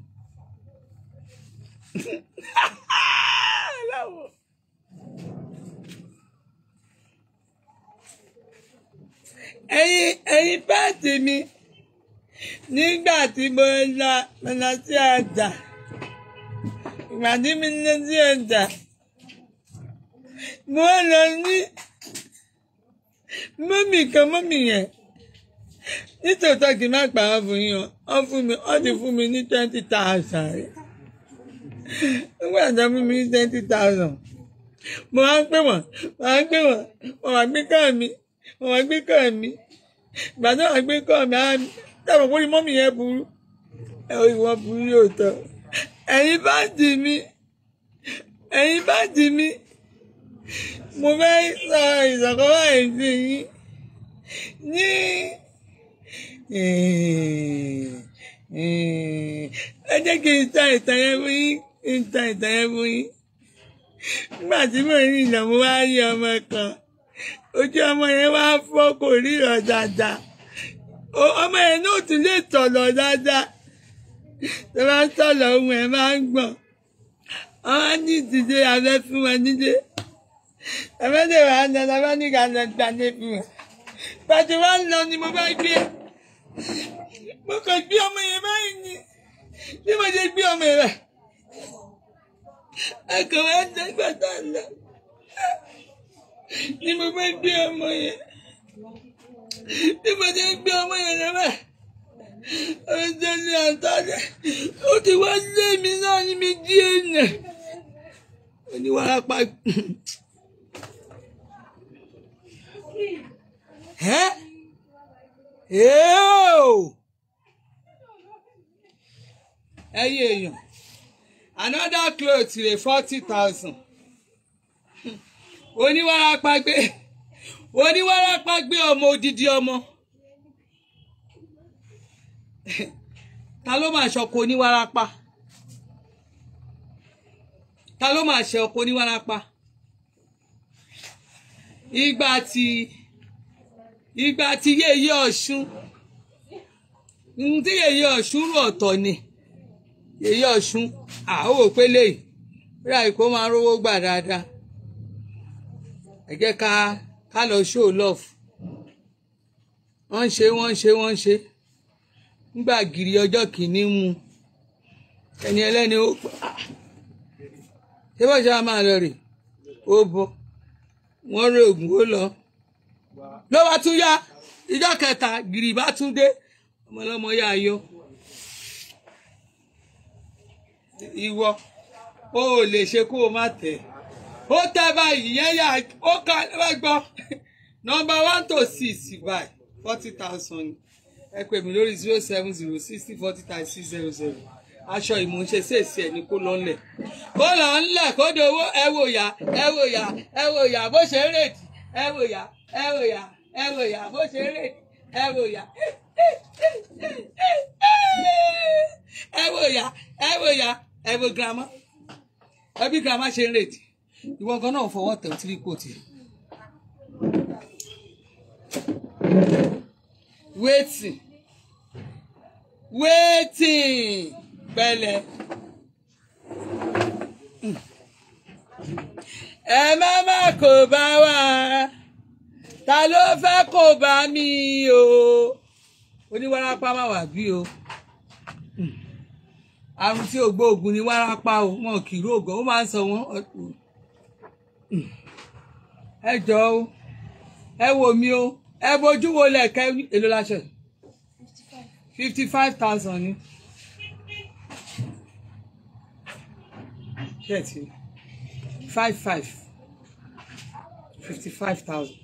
ẹ̀yin ẹ̀yin pẹ́ẹ́tì mi nígbà tí mo lọ mo lọ sí ọjà ìgbà tí mi lọ sí ọjà mo lọ ní mọ́mì kan mọ́mì yẹn nítòótọ́ kì í má pa á fún yín o wọ́n fún mi wọ́n ti fún mi ní twenty thousand rẹ̀ nígbà tó fún mi ní twenty thousand mo wá ń pè wọ́n mo wá ń pè wọ́n mo wá gbé kọ́ mi mo wá gbé kọ́ mi ìgbà tó wá gbé kọ́ mi á dábàá pé mọ́mì yẹn burú ẹ ò ìwọ burú yóò tọ́ ẹ̀yin bá dì mí ẹ̀yin bá dì mí mo fẹ́ sọ ìsọ̀kan báyìí sí yín ní ẹ jẹ́ kí n ta ìtàn yẹn fún yín kí n ta ìtàn yẹn fún yín nígbà tí mo rí ìlà mo wá rí ọmọ kan ojú ọmọ yẹn wá fọ́ kò ríran dáadáa ọmọ yẹn náà tún lè tọ̀lọ̀ dáadáa tó bá ń tọ̀lọ̀ ohun ẹ̀ máa ń gbọ̀n wọ́n á ní ìdílé abẹ́ fún wọn nílé ẹ̀fẹ́dẹ̀ wà á lọ lọ́wọ́ ní ká lọ gbàdé fún wọn pàtó wá lọ ni mo bá gbé mo kàn gbé ọmọ yẹn báyìí ni bí mo ṣe gbé ọmọ yẹn báyìí ẹkọ wa dẹgbà tá a lọ ni mo bá gbé ọmọ yẹn bí mo ṣe gbé ọmọ yẹn lọ báyìí ọjọ́ ní àtàlẹ́ ó ti wá lé mi náà ní mi dí èèyàn oníwàrápá ẹ́ ẹ́ẹ́ ẹ̀yin èèyàn another cloth rè forty thousand oníwàrápá gbé oníwàrápá gbé ọmọ odidi ọmọ ta ló máa ṣọkọ oníwàrápá ta ló máa ṣe ọkọ oníwàrápá ìgbà tí ìgbà tí yéye ọ̀ṣun tí yéye ọ̀ṣun rú ọ̀tọ̀ ni yéye ọ̀ṣun àwọn òpélé yìí rí àìkó máa rówó gbà dáadáa ẹ jẹ́ ká ká lọ show love wọ́n ń ṣe wọ́n ń ṣe wọ́n ń ṣe nígbà gírí ọjọ́ kìíní mu ẹni ẹlẹ́ni ó ṣé bọ́ọ̀ ṣe máa lọ rè ó bọ́ wọ́n rí oògùn ó lọ ló bá tún yá ìjọ kẹta gírí bá tún dé ọmọlọmọ yá yọ ìwọ o ò lè ṣe kó o má tẹ̀ ó tẹ́ báyìí yẹn yà ó ká ẹ gbọ́ nọ́mbà one to six báyìí forty thousand ẹ pè mí lórí zero seven zero sixty forty thirty six zero zero aṣọ ìmúṣe ṣèṣì ẹ ní kó lọ ńlẹ̀ kó lọ ńlẹ̀ kó dowó ẹ wò yá ẹ wò yá ẹ wò yá bó ṣe ń rèdì ẹ wò yá ẹ wò yá ẹ wò yá bó ṣe ń rèdì ẹ wò yá ẹ wò yá ẹ wò yá ẹ wò girama ẹ bí girama ṣe ń rèdì ìwọ gan náà fọwọ́ tẹ̀ tí kò tiẹ̀. waiting waiting pẹ̀lẹ́ ẹ má má kó bá wa ta ló fẹ́ kó bá mi o oníwárápá má wà bí o àrùn tí ògbóògùn ni wárápá o wọn kì í rògàn ó máa ń sọ wọn ẹ jọ o ẹ wò mí o ẹ bójú wo lẹ̀kẹ́ èlò láṣẹ fifty five thousand ni. thirty five five fifty five thousand.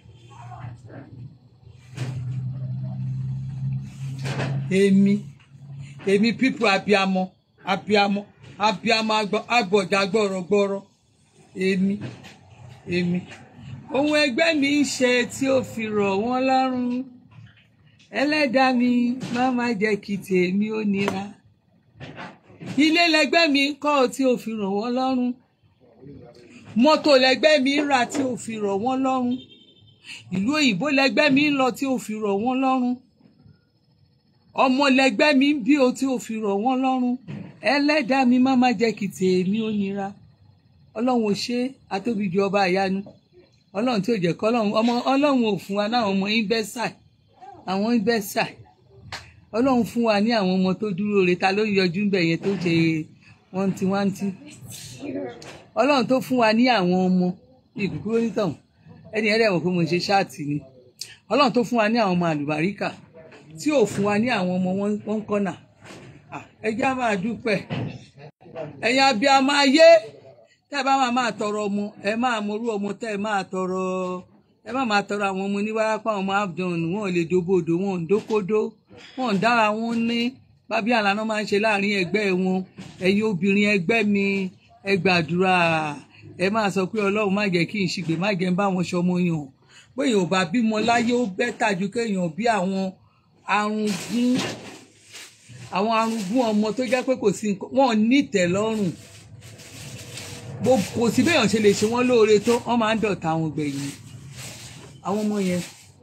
èmi èmi pípù abiamọ abiamọ abiamọ agbọjà gbọrọgbọrọ èmi èmi ohun ẹgbẹ́ mi ń ṣe tí ó fi rọ̀ wọ́n lọ́rùn ẹlẹ́dàá mi má má jẹ́ kí tèmi ó nira ilé lẹgbẹ́ mi ń kọ́ tí ó fi rọ̀ wọ́n lọ́rùn mọ́tò lẹgbẹ́ mi ń rà tí ó fi rọ̀ wọ́n lọ́rùn ìlú òyìnbó lẹgbẹ́ mi ń lọ tí ó fi rọ̀ wọ́n lọ́rùn ọmọ lẹgbẹ́ mi ń bí o tí ó fi rọ̀ wọ́n lọ́rùn ẹlẹ́dàá mi má má jẹ́ kí tèmi ó nira ọlọ́run ò ṣe atóbijù ọba àyanu ọlọ́run tí ò jẹ́ kọ́ ọlọ́run ọmọ ọlọ́run ò fún wa láwọn ọmọ ìbẹ́sàì àwọn ìbẹ́sàì ọlọ́run fún wa ní àwọn ọmọ tó dúró re ta ló ń yọjú ń bẹ̀ yẹn tó ṣe wọ́ntiwọ́ntí ọlọ́run tó fún wa ní àwọn ọmọ ìkúkú onítàn ẹni ẹ̀rẹ́ mọ̀ pé mo ṣe ṣáàtì ni ọlọ́run tó fún wa ní àwọn ọmọ àlùbáríkà tí ò fún wa ní àwọn ọmọ wọn kọ́nà ẹ jẹ́ á máa dúpẹ́ ẹ̀yin abiyamọ ayé tẹ́ ẹ bá máa máa tọrọ ọmọ ẹ máa morú ọmọ tẹ́ ẹ máa tọrọ ẹ má máa tọrọ àwọn ọmọ oníwárápá ọmọ abdul wọn ò lè dóbòdò wọn ò ń dókódó wọn ò ń dára wọn ní bábí àlànà máa ń ṣe láàrin ẹgbẹ́ wọn ẹ̀yin obìnrin ẹgbẹ́ mi ẹ gbàdúrà ẹ máa sọ pé ọlọ́run má jẹ́ kí n ṣìgbè má jẹ́ ń bá wọn ṣọmọ yàn bóyá ò bá bímọ láyé ó bẹ́tà ju kéèyàn bí àwọn arúgún àwọn arúgún ọmọ tó jẹ́ pé kò sí wọn ò ní ìtẹ́lọ́rùn kò sí béèyàn ṣe lè ṣe wọ́n lóore tó wọ́n máa ń dọ̀tá àwọn gbẹ̀yìn àwọn ọmọ yẹn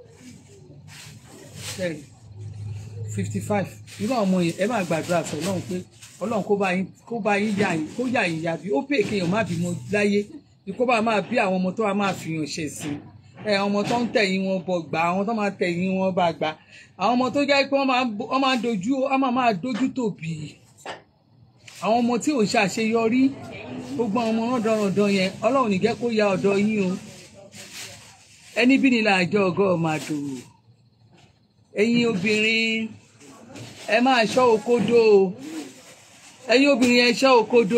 fifty five irú àwọn ọmọ yẹn ẹ máa gbàdúrà sọ ọlọ́run pé ọlọ́run kó bá yín kó bá yín yà yín kó yà yín yà bí ó pè kéèyàn má bímọ láyé bí kó bá máa bí àwọn ọmọ tó wà máa fìyàn ṣẹ̀ sí ẹ àwọn ọmọ tó ń tẹ̀yìn wọn bọ̀ gbà àwọn tó máa tẹ̀yìn wọn bá gbà àwọn ọmọ tó jẹ́ pé wọ́n máa dojú wọ́n máa máa dojú tòbí àwọn ọmọ tí ò ń ṣàṣeyọrí gbogbo àwọn ọmọ rọ̀dọ̀rọ̀dọ̀ yẹn ọlọ́run ní jẹ́ kó ya ọ̀dọ̀ yín o ẹni bí nílà àjọ ọgọ́ màdò ẹ̀yin obìnrin ẹ máa ṣọ́ òkodo ẹ̀yin obìnrin ẹ ṣọ́ òkodo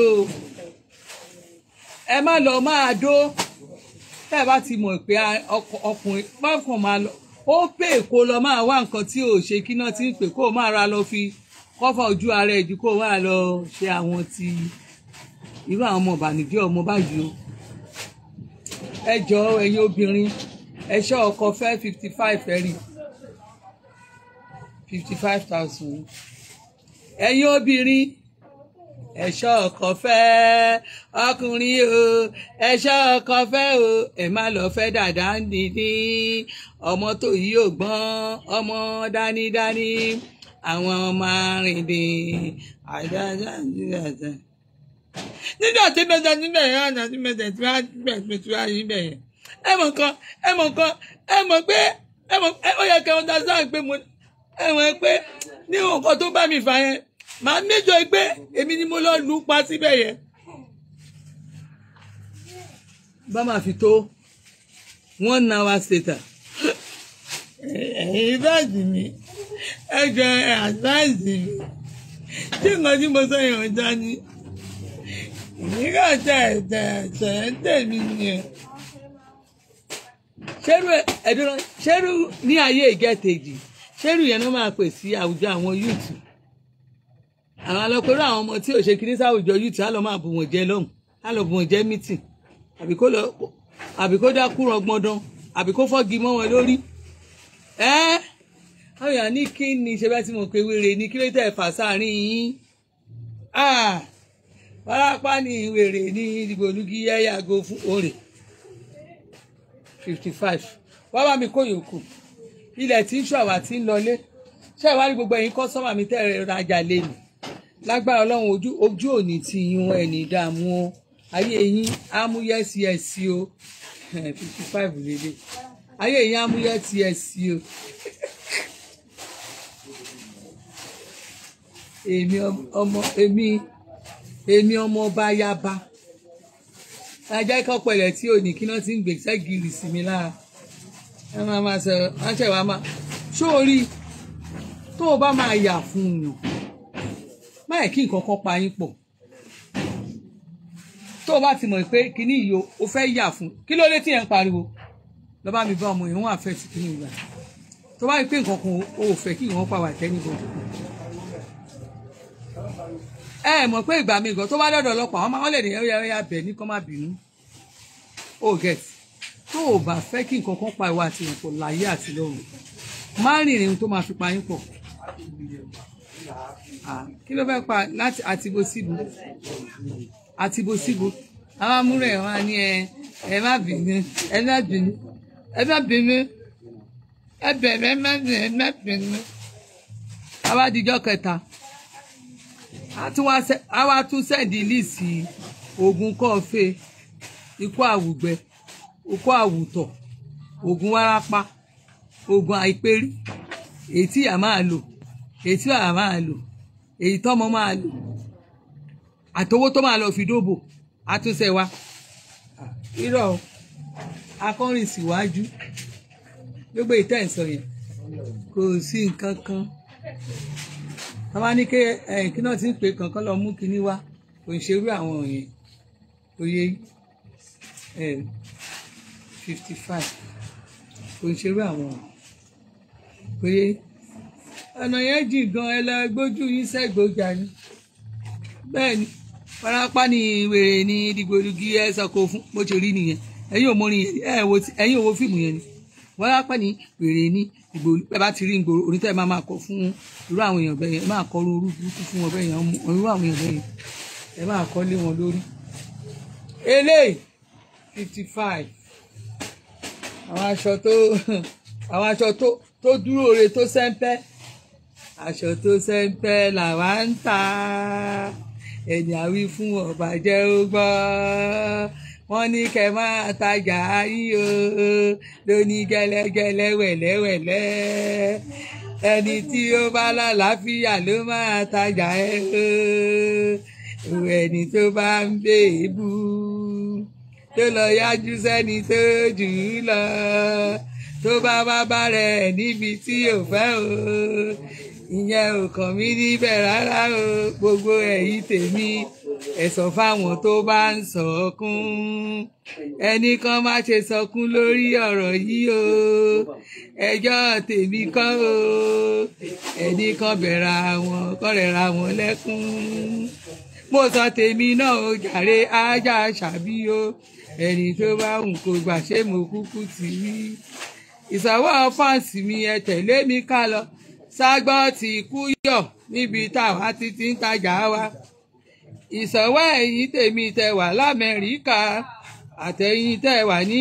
ẹ má lọ máa dó tẹ́ ẹ bá ti mọ̀ pé ọkùnrin má kàn máa lọ ó pè kó lọ máa wá nǹkan tí ò ṣe kí náà ti ń pè kó o máa ra lọ fi kọ́fà ojú ara ẹ̀ ju kó o wá lọ ṣe àwọn ti irú àwọn ọmọ ìbànújẹ́ ọmọ báyìí o ẹ jọ ẹ̀yin obìnrin ẹ ṣọ́ ọkọ fẹ́ fifty five ẹ rí fifty five thousand ẹ̀yin obìnrin ẹ ṣọ́ ọkọ fẹ́ ọkùnrin o ẹ ṣọ́ ọkọ fẹ́ o ẹ má lọ fẹ́ dàda dídí ọmọ tó yí ò gbọ́n ọmọ dánidáni àwọn ọmọ arìndín àdájá àdájá nígbà tí bẹ́ẹ̀ níbẹ̀ yẹn ọ̀nà tí bẹ́ẹ̀ tí wọ́n bẹ̀ tí wọ́n yí bẹ̀ yẹn ẹ mọ̀ kan ẹ mọ̀ kan ẹ mọ̀ pé ẹ mọ̀ ó yẹ kẹ́ ọ́n dá sáà pé mo ẹ mọ̀ pé ní nǹkan tó bá mi fà yẹn màá méjọ pé èmi ni mo lọ lù ú pa síbẹ̀ yẹn. bá máa fi tó one hour later ẹ̀yin báàgì mi ẹ jọ ẹ àdáìsì mi tí nǹkan tí mo sọ yẹn ò dá ní nígbà tẹ tẹ tẹ tẹmí ni ṣerú ẹdúró ṣerú ní ayé ìgẹ́tẹ̀jì ṣerú yẹn ló máa pè sí àwùjọ àwọn yúùtù àwọn alọ́pẹ̀rọ àwọn ọmọ tí ò ṣe kiri sáwùjọ yúùtù á lọ máa bù wọ́n jẹ lọ́hùn á lọ bù wọ́n jẹ mítìn àbí kó lọ àbí kó dákú rọgbọndán àbí kó fọ́gi mọ́ wọn lórí ẹ́ àwọn èèyàn ní kí ni ṣe bá ti mọ̀ pé wèrè ní kí ló tẹ̀ fà sáàrin yín wárápá ní wèrè ní ìdìbòlùkì ẹ yàgò fún òrè fifty five wá bá mi kó yòókù ilẹ̀ tí ń ṣọ̀wá tí ń lọlé ṣé ìwádìí gbogbo ẹ̀yin kọ́sọ́mà mi tẹ́ ẹ rajà lẹ́nu lágbára ọlọ́run ojú ojú òní ti yín wọn ẹ̀ní dààmú o ayé yín ámúyẹ́síẹ̀sí o fifty five lélẹ̀ ayé yín ámúyẹ́síẹ̀sí o èmi ọmọ èmi èmi ọmọ ọba yaba ajá ikọ́ pẹ̀lẹ́ tí ò ní kí náà ti ń gbèsè gírì sí mi lára ẹ máa máa sọ ránṣẹ́ wa máa sórí tó o bá máa yà fún un yàn máa kí nǹkan kan pa yín pọ̀ tó o bá ti mọ̀ pé kíní yìí o fẹ́ yà fún kí ló dé tí yẹn ń pariwo lọ bá mi bá ọmọ yẹn wọ́n àfẹ́ sí kíní ìgbà tó bá rí pé nǹkan kan o ò fẹ́ kí ìwọ̀n pa wà tẹ́ni bọ̀dọ̀ ẹ mọ̀ pé ìgbà mi gan tó bá dọ̀dọ̀ ọlọ́pàá wọn máa wọ́n lè ní ẹ̀yà ẹ̀yà bẹ̀ ní kọ́ má bínú o get tó o bá fẹ́ kí nǹkan kan pa ìwà àti ìyànpọ̀ láyé àti lọ́run má rìnrìn ohun tó máa fi pa yín pọ̀ Ah, kí ló fẹ́ pa láti àtibó síbu àtibó síbu àwọn amúrẹ̀ wọn á ní ẹ ẹ má bínú ẹ má bínú ẹ má bínú ẹ bẹ̀rẹ̀ ẹ má bínú ẹ má bínú. àwa dijọ́ kẹta a tún wá sẹ́- a wá tún sẹ́ẹ̀dì líìsì oògùn kọ́ọ̀fẹ́ ikú àwùgbẹ ikú àwùtọ̀ oògùn wárápá oògùn àìpérí èyí tí ìyá máa lò èyí tí bàbá máa lò èyí tọ́mọ máa lò àtowó tó máa lọ fi dóbò àtúnṣe wa irọ́ o, akọrin síwájú gbogbo ìtẹ́ ìsọ yẹn kò sí nǹkan kan tọ́ba ní ké ẹ̀yìn kí náà ti ń pè kankan lọ mú kinní wá kò ń ṣerú àwọn yẹn oyè fifty five kò ń ṣerú àwọn oyè ọ̀nà yẹn jìn gan ẹ lọ gbójú yín sẹ́gbọ̀ọ́jà ni bẹ́ẹ̀ ni farapa ni wèrè ni dìgbòlugi ẹ sọkò fún bó ṣe rí nìyẹn ẹ̀yin ò mọrin yẹn ẹ wo ti- ẹ̀yin ò wo fíìmù yẹn ni farapa ni wèrè ni dìgbòlu ẹ bá ti rí ngboro onítẹ̀ máa máa kọ fún irú àwọn èèyàn bẹ́ẹ̀ yẹn ẹ máa kọ irú orú burúkú fún wọn bẹ́ẹ̀ yẹn ọmọ- irú àwọn èèyàn bẹ́ẹ̀ yẹn ẹ máa kọ lé wọn lórí. eléyìí fifty five àwọn aṣọ tó àwọn aṣọ tó tó dúró re tó sẹ́ńpẹ́ aṣọ tó sẹ́ńpẹ́ làwa ń tà ẹni àwí fún ọba jẹ́ ó gbọ́ wọ́n ní kẹ́ máa tajà yín o lóní gẹ́lẹ́gẹ́lẹ́ wẹ̀lẹ́wẹ̀lẹ́ ẹni tí ó bá lálàáfíà ló máa tajà ẹ o ẹni tó bá ń bèébú tó lọ yájú sẹ́ni tó jù ú lọ tó bá bá bá rẹ̀ níbi tí ò fẹ́ o ìyẹn ò kàn mí níbẹ̀ rárá o gbogbo ẹ̀yin tèmi ẹ sọ fáwọn tó bá ń sọkún ẹnì kan má ṣe sọkún lórí ọ̀rọ̀ yìí o ẹjọ́ tèmi kọ́ o ẹnì kan bẹ̀rẹ̀ àwọn kọ́rẹ̀ ra wọn lẹ́kún mo sọ tèmi náà o jàre ajá ṣàbí o ẹni tó bá ń kó gbà ṣé mo kúkú ti rí ìsọwọ́ fáǹsì mi ẹ tẹ̀lé mi ká lọ ságbọ́ ti kú yọ̀ níbi táwa ti ti ń tajà wa ìsọwọ́ ẹ̀yìn tèmi tẹ wà lamẹ́ríkà àtẹ̀yìn tẹ wà ní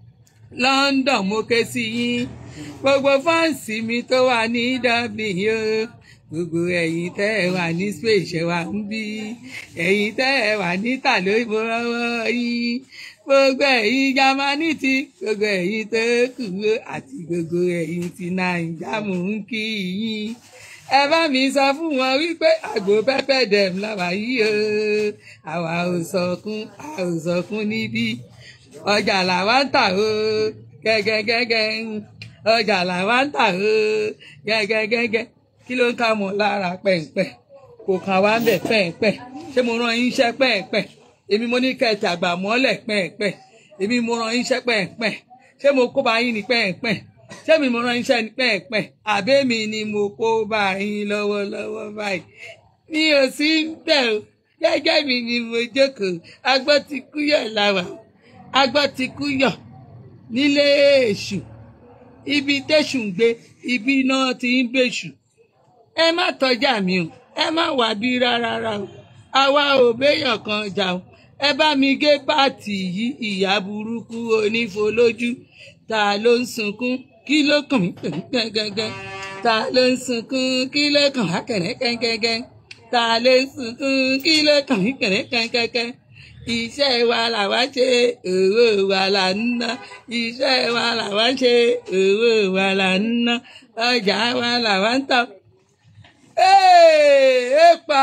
London mo ké sí yín gbogbo fáǹsì mi tó wà ní Dublin o gbogbo ẹ̀yin tẹ́ ẹ wà ní Spain ṣe wà ń bí ẹ̀yin tẹ́ ẹ wà ní tàló ìmọ̀ràn yín gbogbo ẹ̀yin Jámánì ti gbogbo ẹ̀yin tó kù ó àti gbogbo ẹ̀yin ti Nàìjà mò ń kí yín ẹ bá mi sọ fún wọn wípé àgbo pẹ́pẹ́ dẹ̀m làwà yìí o àwa ò sọkún a ò sọkún níbí ọjà làwa ń tà o gẹ́gẹ́gẹ́gẹ́ ọjà làwa ń tà o gẹ́gẹ́gẹ́gẹ́ kí ló ń ká mọ lára pẹ̀ǹpẹ̀ kò kàn wá ń bẹ̀ pẹ̀ǹpẹ̀ ṣé mo rán yín iṣẹ́ pẹ̀ǹpẹ̀ èmi mo ní kẹtì àgbà mọ́lẹ̀ pẹ̀ǹpẹ̀ èmi mo rán yín iṣẹ́ pẹ̀ǹpẹ̀ ṣé mo kó bá yín ní pẹ̀ǹpẹ̀ ṣé mi mo rán yín iṣẹ́ ní pẹ̀ǹpẹ̀ àbẹ́mi ni mo kó bá yín lọ́wọ́lọ́wọ́ báyìí mi ò sí ń bẹ̀ o gẹ́gẹ́ mi ni mo jókòó agbọ́ ti kúyọ̀ làwà agbọ́ ti kúyọ̀ nílé èṣù ibi tẹ̀sùn gbé ibi náà ti ń bèṣù ẹ má tọjá mi o ẹ má wà bí rárá o àwa ò béèyàn kan jà o ẹ bá mi gé pààtì yìí ìyá burúkú onífolójú ta ló ń sunkún kí ló kàn mí gẹ́gẹ́gẹ́ ta ló ń sunkún kí ló kàn wá kẹ̀rẹ́kẹ́gẹ́gẹ́ ta ló ń sunkún kí ló kàn mí kẹ̀rẹ́kẹ́gẹ́gẹ́ iṣẹ́ wa làwa ṣe owó wa là ń ná iṣẹ́ wa làwa ṣe owó wa là ń ná ọjà wa làwa ń tà. Hey, epa.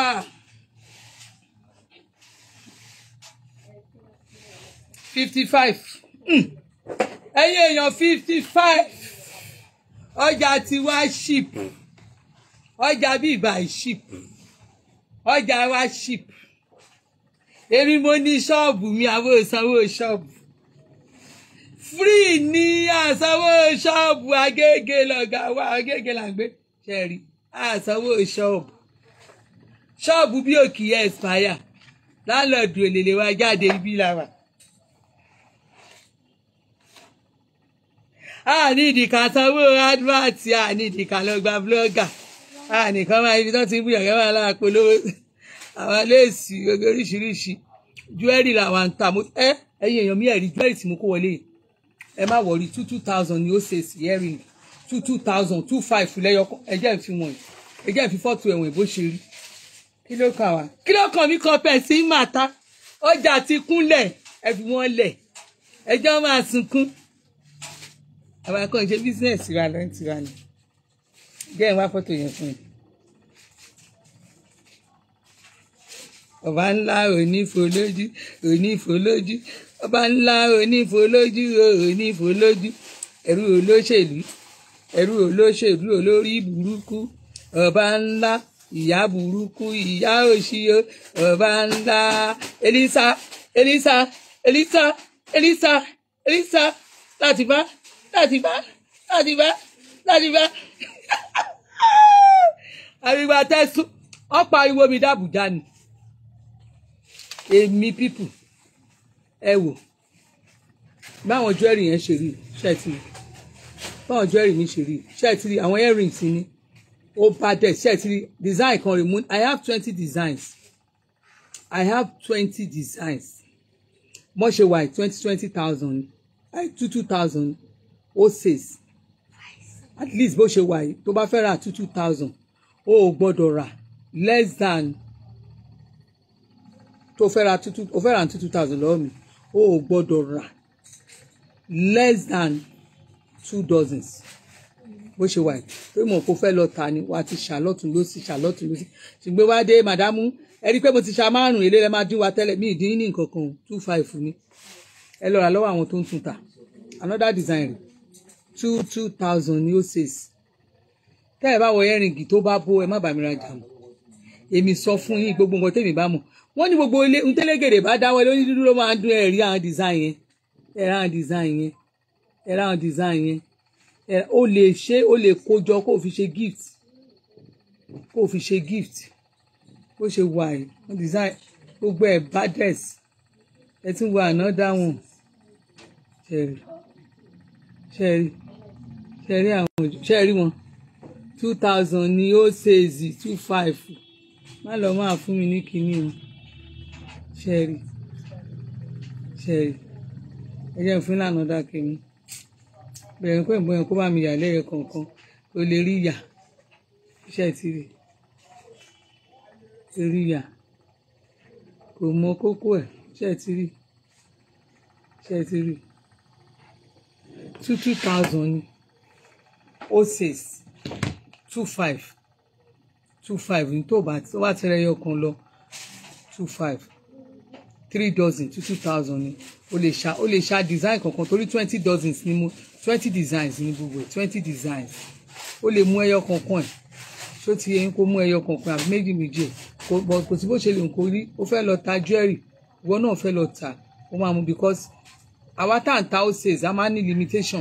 fifty five ẹ̀yin èèyàn fifty five ọjà tí wá ship ọjà bíbá ship ọjà wá ship èmi mo ní ṣọ́ọ̀bù mi àwọn òsanwó ṣọ́ọ̀bù free ní àsanwó ṣọ́ọ̀bù agége lọ́gà wa agége là ń gbé ṣẹ́ẹ̀rí àsanwó ṣọ́ọ̀bù ṣọ́ọ̀bù bí òkì expire láńlọ́ọ̀dù èlèlè wa jáde ibi làwà. a ní ìdìkà sanwó advert a ní ìdìkà lọ gba blogger a nìkan máa ibi tó ti ń bú yàgẹ́ máa lára polówó àwọn léèsì gbogbo oríṣiríṣi jewelry làwọn ń ta ẹ ẹyin èèyàn mi ẹ̀rí jewelry tí mo kó wọlé ẹ má wọrí two two thousand ni ó ṣe sí earring two two thousand two five lẹ́yọ ẹjẹ́ ìfi wọ̀nyí ẹjẹ́ ìfi fọ́tò ẹ̀wọ̀n bó ṣe rí kí ló kàn wá kí ló kàn mí kan pẹ̀ sí màtá ọjà ti kúnlẹ̀ ẹ fi wọ́n lẹ̀ ẹjọ́ máa sunkún àwọn akọ́ ṣe bísíǹsì ra ló ń tira ni jẹ́ ìwá fọ́tò yẹn fún mi. ọba ńlá onífolójú onífolójú ọba ńlá onífolójú onífolójú ẹrú olóṣèlú ẹrú olóṣèlú olórí burúkú ọba ńlá ìyá burúkú ìyá òṣìyọ ọba ńlá elisa elisa elisa elisa elisa láti bá láti bá láti bá láti bá àríwá tẹsán ọ̀pọ̀ ariwo mi dàbújá ni èmi pípù ẹ wò báwọn jewelry yẹn ṣe rí ṣẹ́ẹ̀tì báwọn jewelry mi ṣe rí ṣẹ́ẹ̀tì àwọn earrings ni ó bá dẹ̀ ṣẹ́ẹ̀tì design kan rèé mú I have twenty designs I have twenty designs mo ṣe wà twenty twenty thousand two two thousand ó six at least bó ṣe wà yìí tó bá fẹ́ ra two two thousand ó ò gbọ́dọ̀ rà less than tó fẹ́ ra two two ó fẹ́ ra two two thousand lọ́wọ́ mi ó ò gbọ́dọ̀ rà less than two dozens bó ṣe wà yìí pé mo kò fẹ́ lọ ta ni wàá ti ṣàlọ́tún ló sì ṣàlọ́tún ló sì ṣùgbọ́n wá dé màdámù ẹ rí i pé mo ti ṣa márùn èlé rẹ máa dín wa tẹ́lẹ̀ mí ìdín ní nǹkan kan two five ni ẹ lọ rà lọ́wọ́ àwọn tó ń tún ta another design rẹ̀ two two thousand ni ó sèse tẹ́ ẹ bá wọ ẹ̀rìngì tó bá bó ẹ má bàa mi rajà mọ́ èmi sọ fún yín gbogbo nǹkan tèmi bá mọ̀ wọ́n ní gbogbo ilé ntẹ́lẹ́gẹ̀dẹ̀ bá dáwọ́ lórí dúdú ló máa ń dún ẹ̀rí àwọn design yẹn ẹ̀rí àwọn design yẹn ẹ̀rí àwọn design yẹn ó lè ṣe ó lè kójọ kó o fi ṣe gift kó o fi ṣe gift bó ṣe wà yìí wọ́n design gbogbo ẹ̀ baddest ẹ tún wọ another one ṣẹ̀rí ṣẹ̀rí ṣẹ̀rí àwọn ṣẹ̀rí wọn two thousand ni ó ṣe èzì two five má lọ máa fún mi ní kinní o ṣẹ́ẹ̀rì ṣẹ́ẹ̀rì ẹ jẹ́ fún ìlànà ọ̀dà kìíní bẹ̀rẹ̀ pé ìbọn yẹn kó bá mi yà lẹ́yẹ kọ̀ọ̀kan o lè rí yà iṣẹ́ ti rí rí yà kò mọ kókó ẹ̀ iṣẹ́ ti rí iṣẹ́ ti rí two two thousand ni ó six two five two five ní tó bá tó bá tẹ̀lé ẹyọ kan lọ two five three dozen two two thousand ni o lè ṣá o lè ṣá design kankan torí twenty dozens ni mo twenty designs ni gbogbo ẹ̀ twenty designs o lè mú ẹyọ kankan ẹ̀ ṣó ti yẹ kó mú ẹyọ kankan àbí méjì méjì ẹ̀ kò bọ̀ kò sí bó ṣe lè kó rí o fẹ́ lọ ta jewelry ìwọ náà fẹ́ lọ ta o máa mú because àwa tá à ń ta ó sales a máa ní limitation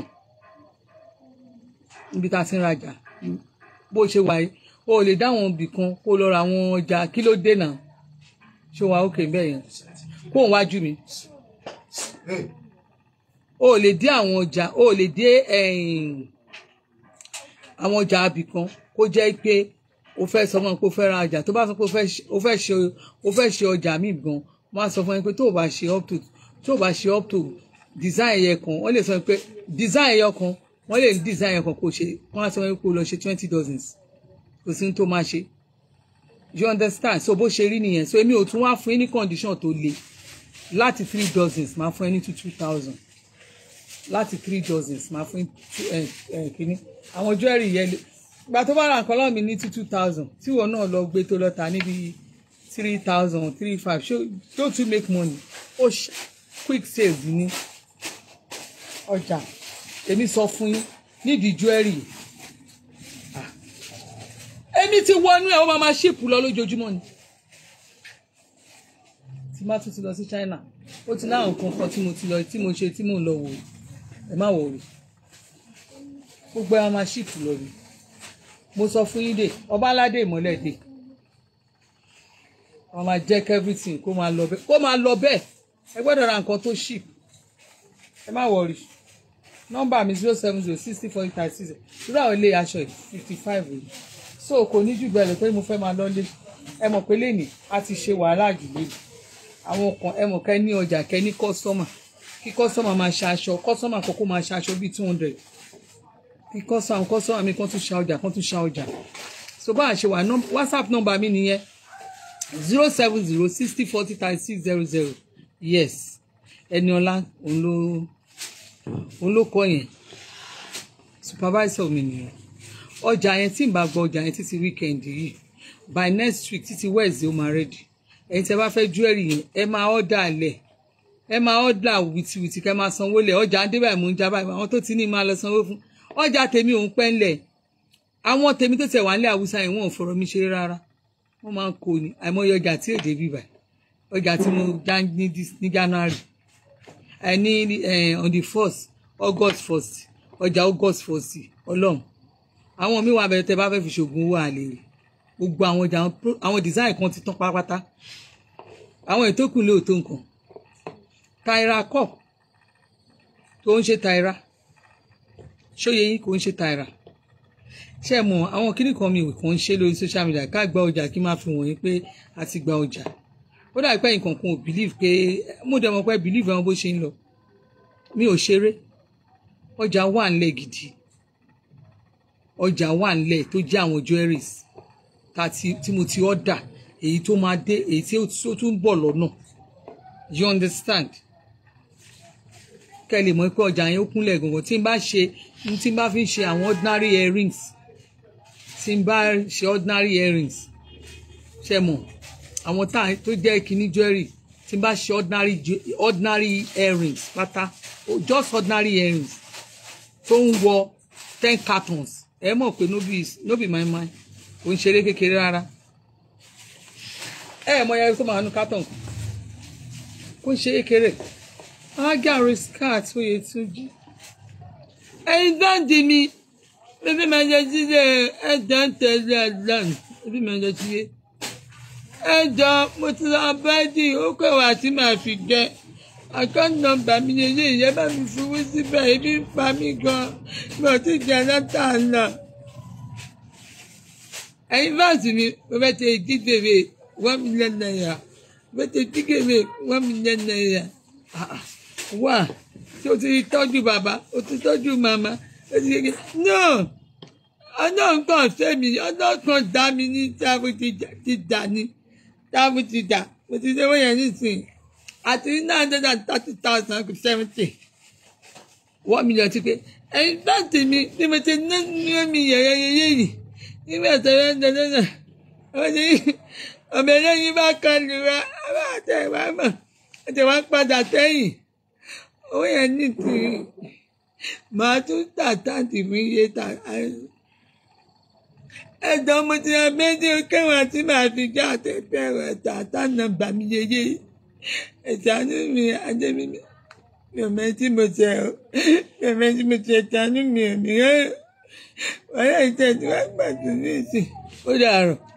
níbi tá a ti ń rajà bó ṣe wà yìí o lè dá àwọn ibì kan kó lọ ra àwọn ọjà kí ló dé náà ṣé wàá òkè bẹ́ẹ̀ yẹn kó òun wájú mi o lè dé àwọn ọjà o lè dé àwọn ọjà ibì kan kó jẹ́ pé o fẹ́ sọ fún mi pé o fẹ́ ra ọjà tó bá sọ pé o fẹ́ ṣe o fẹ́ ṣe ọjà mi gan wọ́n á sọ fún mi pé tó o bá ṣe up to tó o bá ṣe up to design ẹyẹ kan wọ́n lè sọ pé design ẹyẹ kan wọ́n lè design ẹyẹ kan kó ṣe wọ́n á sọ fún mi pé o lọ ṣe twenty dozens kò sí ní tó máa ṣe you understand so bó ṣe rí nìyẹn so èmi ò tún wá fún yín ní condition tó le láti three dozens máa fún ẹ ní two two thousand láti three dozens máa fún ẹ ẹ kínní àwọn jewelry yẹn gba tó bá ra nǹkan lọ́wọ́ mi ní two two thousand tí ìwọ náà lọ gbé tó lọ ta níbi three thousand three five ṣó don't you make money ó quick sales ní ọjà èmi sọ fún yín nídìí jewelry yìí èmi ti wọnú ẹ ó máa ma ṣíìpù lọ lójoojúmọ́ ni tí má tún ti lọ sí China ó ti láwọn nǹkan kan tí mo ti lọ tí mo ṣe tí mò ń lọ wò ẹ má wò rí gbogbo ẹ máa ṣíìpù lọ rí mo sọ fún yín dé ọba aládé ìmọ́lẹ̀ dé wọ́n máa jẹ́ kí everything kó máa lọ bẹ́ẹ̀ kó máa lọ bẹ́ẹ̀ ẹ gbọ́dọ̀ ra nǹkan tó ṣíìpù ẹ má wọ̀ rí nọ́mbà mi zero seven zero sixty forty thirty six irú àwọn ilé aṣọ yìí fifty five rèé so kò ní jù bẹ́ẹ̀ lọ pé mo fẹ́ máa lọ́lé ẹ mọ̀ pé lẹ́nìí a ti ṣe wàhálà jù lẹ́nìí àwọn kan ẹ mọ̀ kẹ́ ní ọjà kẹ́ ní kọ́sọ́mà kí kọ́sọ́mà máa ṣe aṣọ kọ́sọ́mà kọ́kọ́ máa ṣe aṣọ bíi two hundred kí kọ́sọ́mà kọ́sọ́mà mi kan tún ṣa ọjà kan tún ṣa ọjà so bá a ṣe wà whatsapp nọ́mbà mi nìyẹn zero seven zero sixty forty thirty six zero zero yes Ẹniọlá òun ló òun ló kọ yẹn supervisor mi nìyẹn ọjà yẹn tí n bá gbọ́ ọjà yẹn títí weekend yìí by next week títí wednesday ó máa ready ẹ̀yin tí ẹ bá fẹ́ jewelry yẹn ẹ máa order lẹ̀ ẹ máa order wìtìwìtì kẹ́ máa sanwó lẹ̀ ọjà ń dé báyìí mò ń já báyìí àwọn tó ti ní máa lọ sanwó fún ọjà tèmi òun pẹ́ ńlẹ̀ àwọn tèmi tó tẹ̀ wá nílẹ̀ haúsá yẹn wọ́n ò fọ̀rọ̀ mi ṣeré rárá wọ́n máa ń kó ni àìmọye ọjà tí èdè bíbà ọjà tí mo já ní january ẹ ní on the first august first ọjà august first ọlọ́run àwọn míì wà bẹ̀rẹ̀ tẹ́ bá fẹ́ fi ṣoògùn owó àlè rè gbogbo àwọn ọjà àwọn design kan ti tán pátápátá àwọn ètò kù lè tó nǹkan taira cup tó ń ṣe taira ṣóye yín kò ń ṣe taira ṣe mọ àwọn kíní kan mi kò ń ṣe lórí social media ká gba ọjà kí n máa fi wọ̀nyí pé a ti gba ọjà ó dàbí pé nǹkan kan ò believe pé mo dẹ̀ mọ̀ pé believe àwọn bó ṣe ń lọ mi ò ṣeré ọjà wà ńlẹ̀ gidi ọjà wà ńlẹ̀ tó jẹ́ àwọn jewelries tí mo ti order èyí tó máa dé èyí tí ó tún bọ̀ lọ́nà you understand kẹ́ ẹ lè mọ̀ pé ọjà yẹn ó kúnlẹ̀ gangan tí n bá ṣe tí n bá fi ṣe àwọn ordinary earrings tí n bá ṣe ordinary earrings ṣe mọ̀ àwọn tá tó jẹ́ kíní jewelry tí n bá ṣe ordinary ordinary earrings pátá just ordinary earrings tó ń wọ ten cartons ẹ mọ̀ pé no be no be my mind ò ń ṣeré kékeré rárá ẹ mọ̀ yẹn tó máa nu carton kó ń ṣe kékeré agari skirt oyè tún jí ẹyin dáǹdì mi bébí máa jẹ jíjẹ ẹjọ ń tẹlé ẹdán bébí máa jẹ jíjẹ ẹjọ mo ti lọ bẹ́ẹ̀dì ó kẹwàá tí màá fi jẹ àkáǹtì nọ́mbà mi yẹn yé ìyẹn bá mi fowó síbẹ̀ ebi ń pa mí gan mi ò tí jẹ látà náà ẹyin fáàsì mi mo fẹ́ tẹ dídèrè one million naira mo fẹ́ tẹ dídèrè one million naira wà tí o ti tọ́jú bàbá o ti tọ́jú màmá o ti yege no ọlọ́run kan fẹ́mi ọlọ́run kan dá mi ní táàbù ti dà ní táàbù ti dà mo ti ṣe wọ́n yẹn nísìnyí àti nine hundred and thirty thousand to seventy one million ti pé ẹ̀yin báńkì mi ni mo ti ná ní omi yẹ̀yẹ́ yẹ̀yẹ́ yìí nígbà tó yẹ ń dẹ́dẹ́ náà wọ́n ní ọmọ ẹlẹ́yin bá kọlu wa ọba àtẹ̀wá mọ̀ àtẹ̀wá padà tẹ́yìn owó yẹn ní ti màá tún tà táǹtì fún iye tà ẹ̀dọ́ mo ti ra méjì kẹwàá tí màá fi já àtẹ̀pẹ́ rẹ̀ tà tánà bà mí yeye ìtànú mi adébí mi ò mẹ́tí mo tẹ̀ ọ́ mi ò mẹ́tí mo tẹ̀ tánú mi ò mìíràn wọ́n yà ìtẹ̀ tí wọ́n gbà tó ní ìsìn ó dàrọ̀.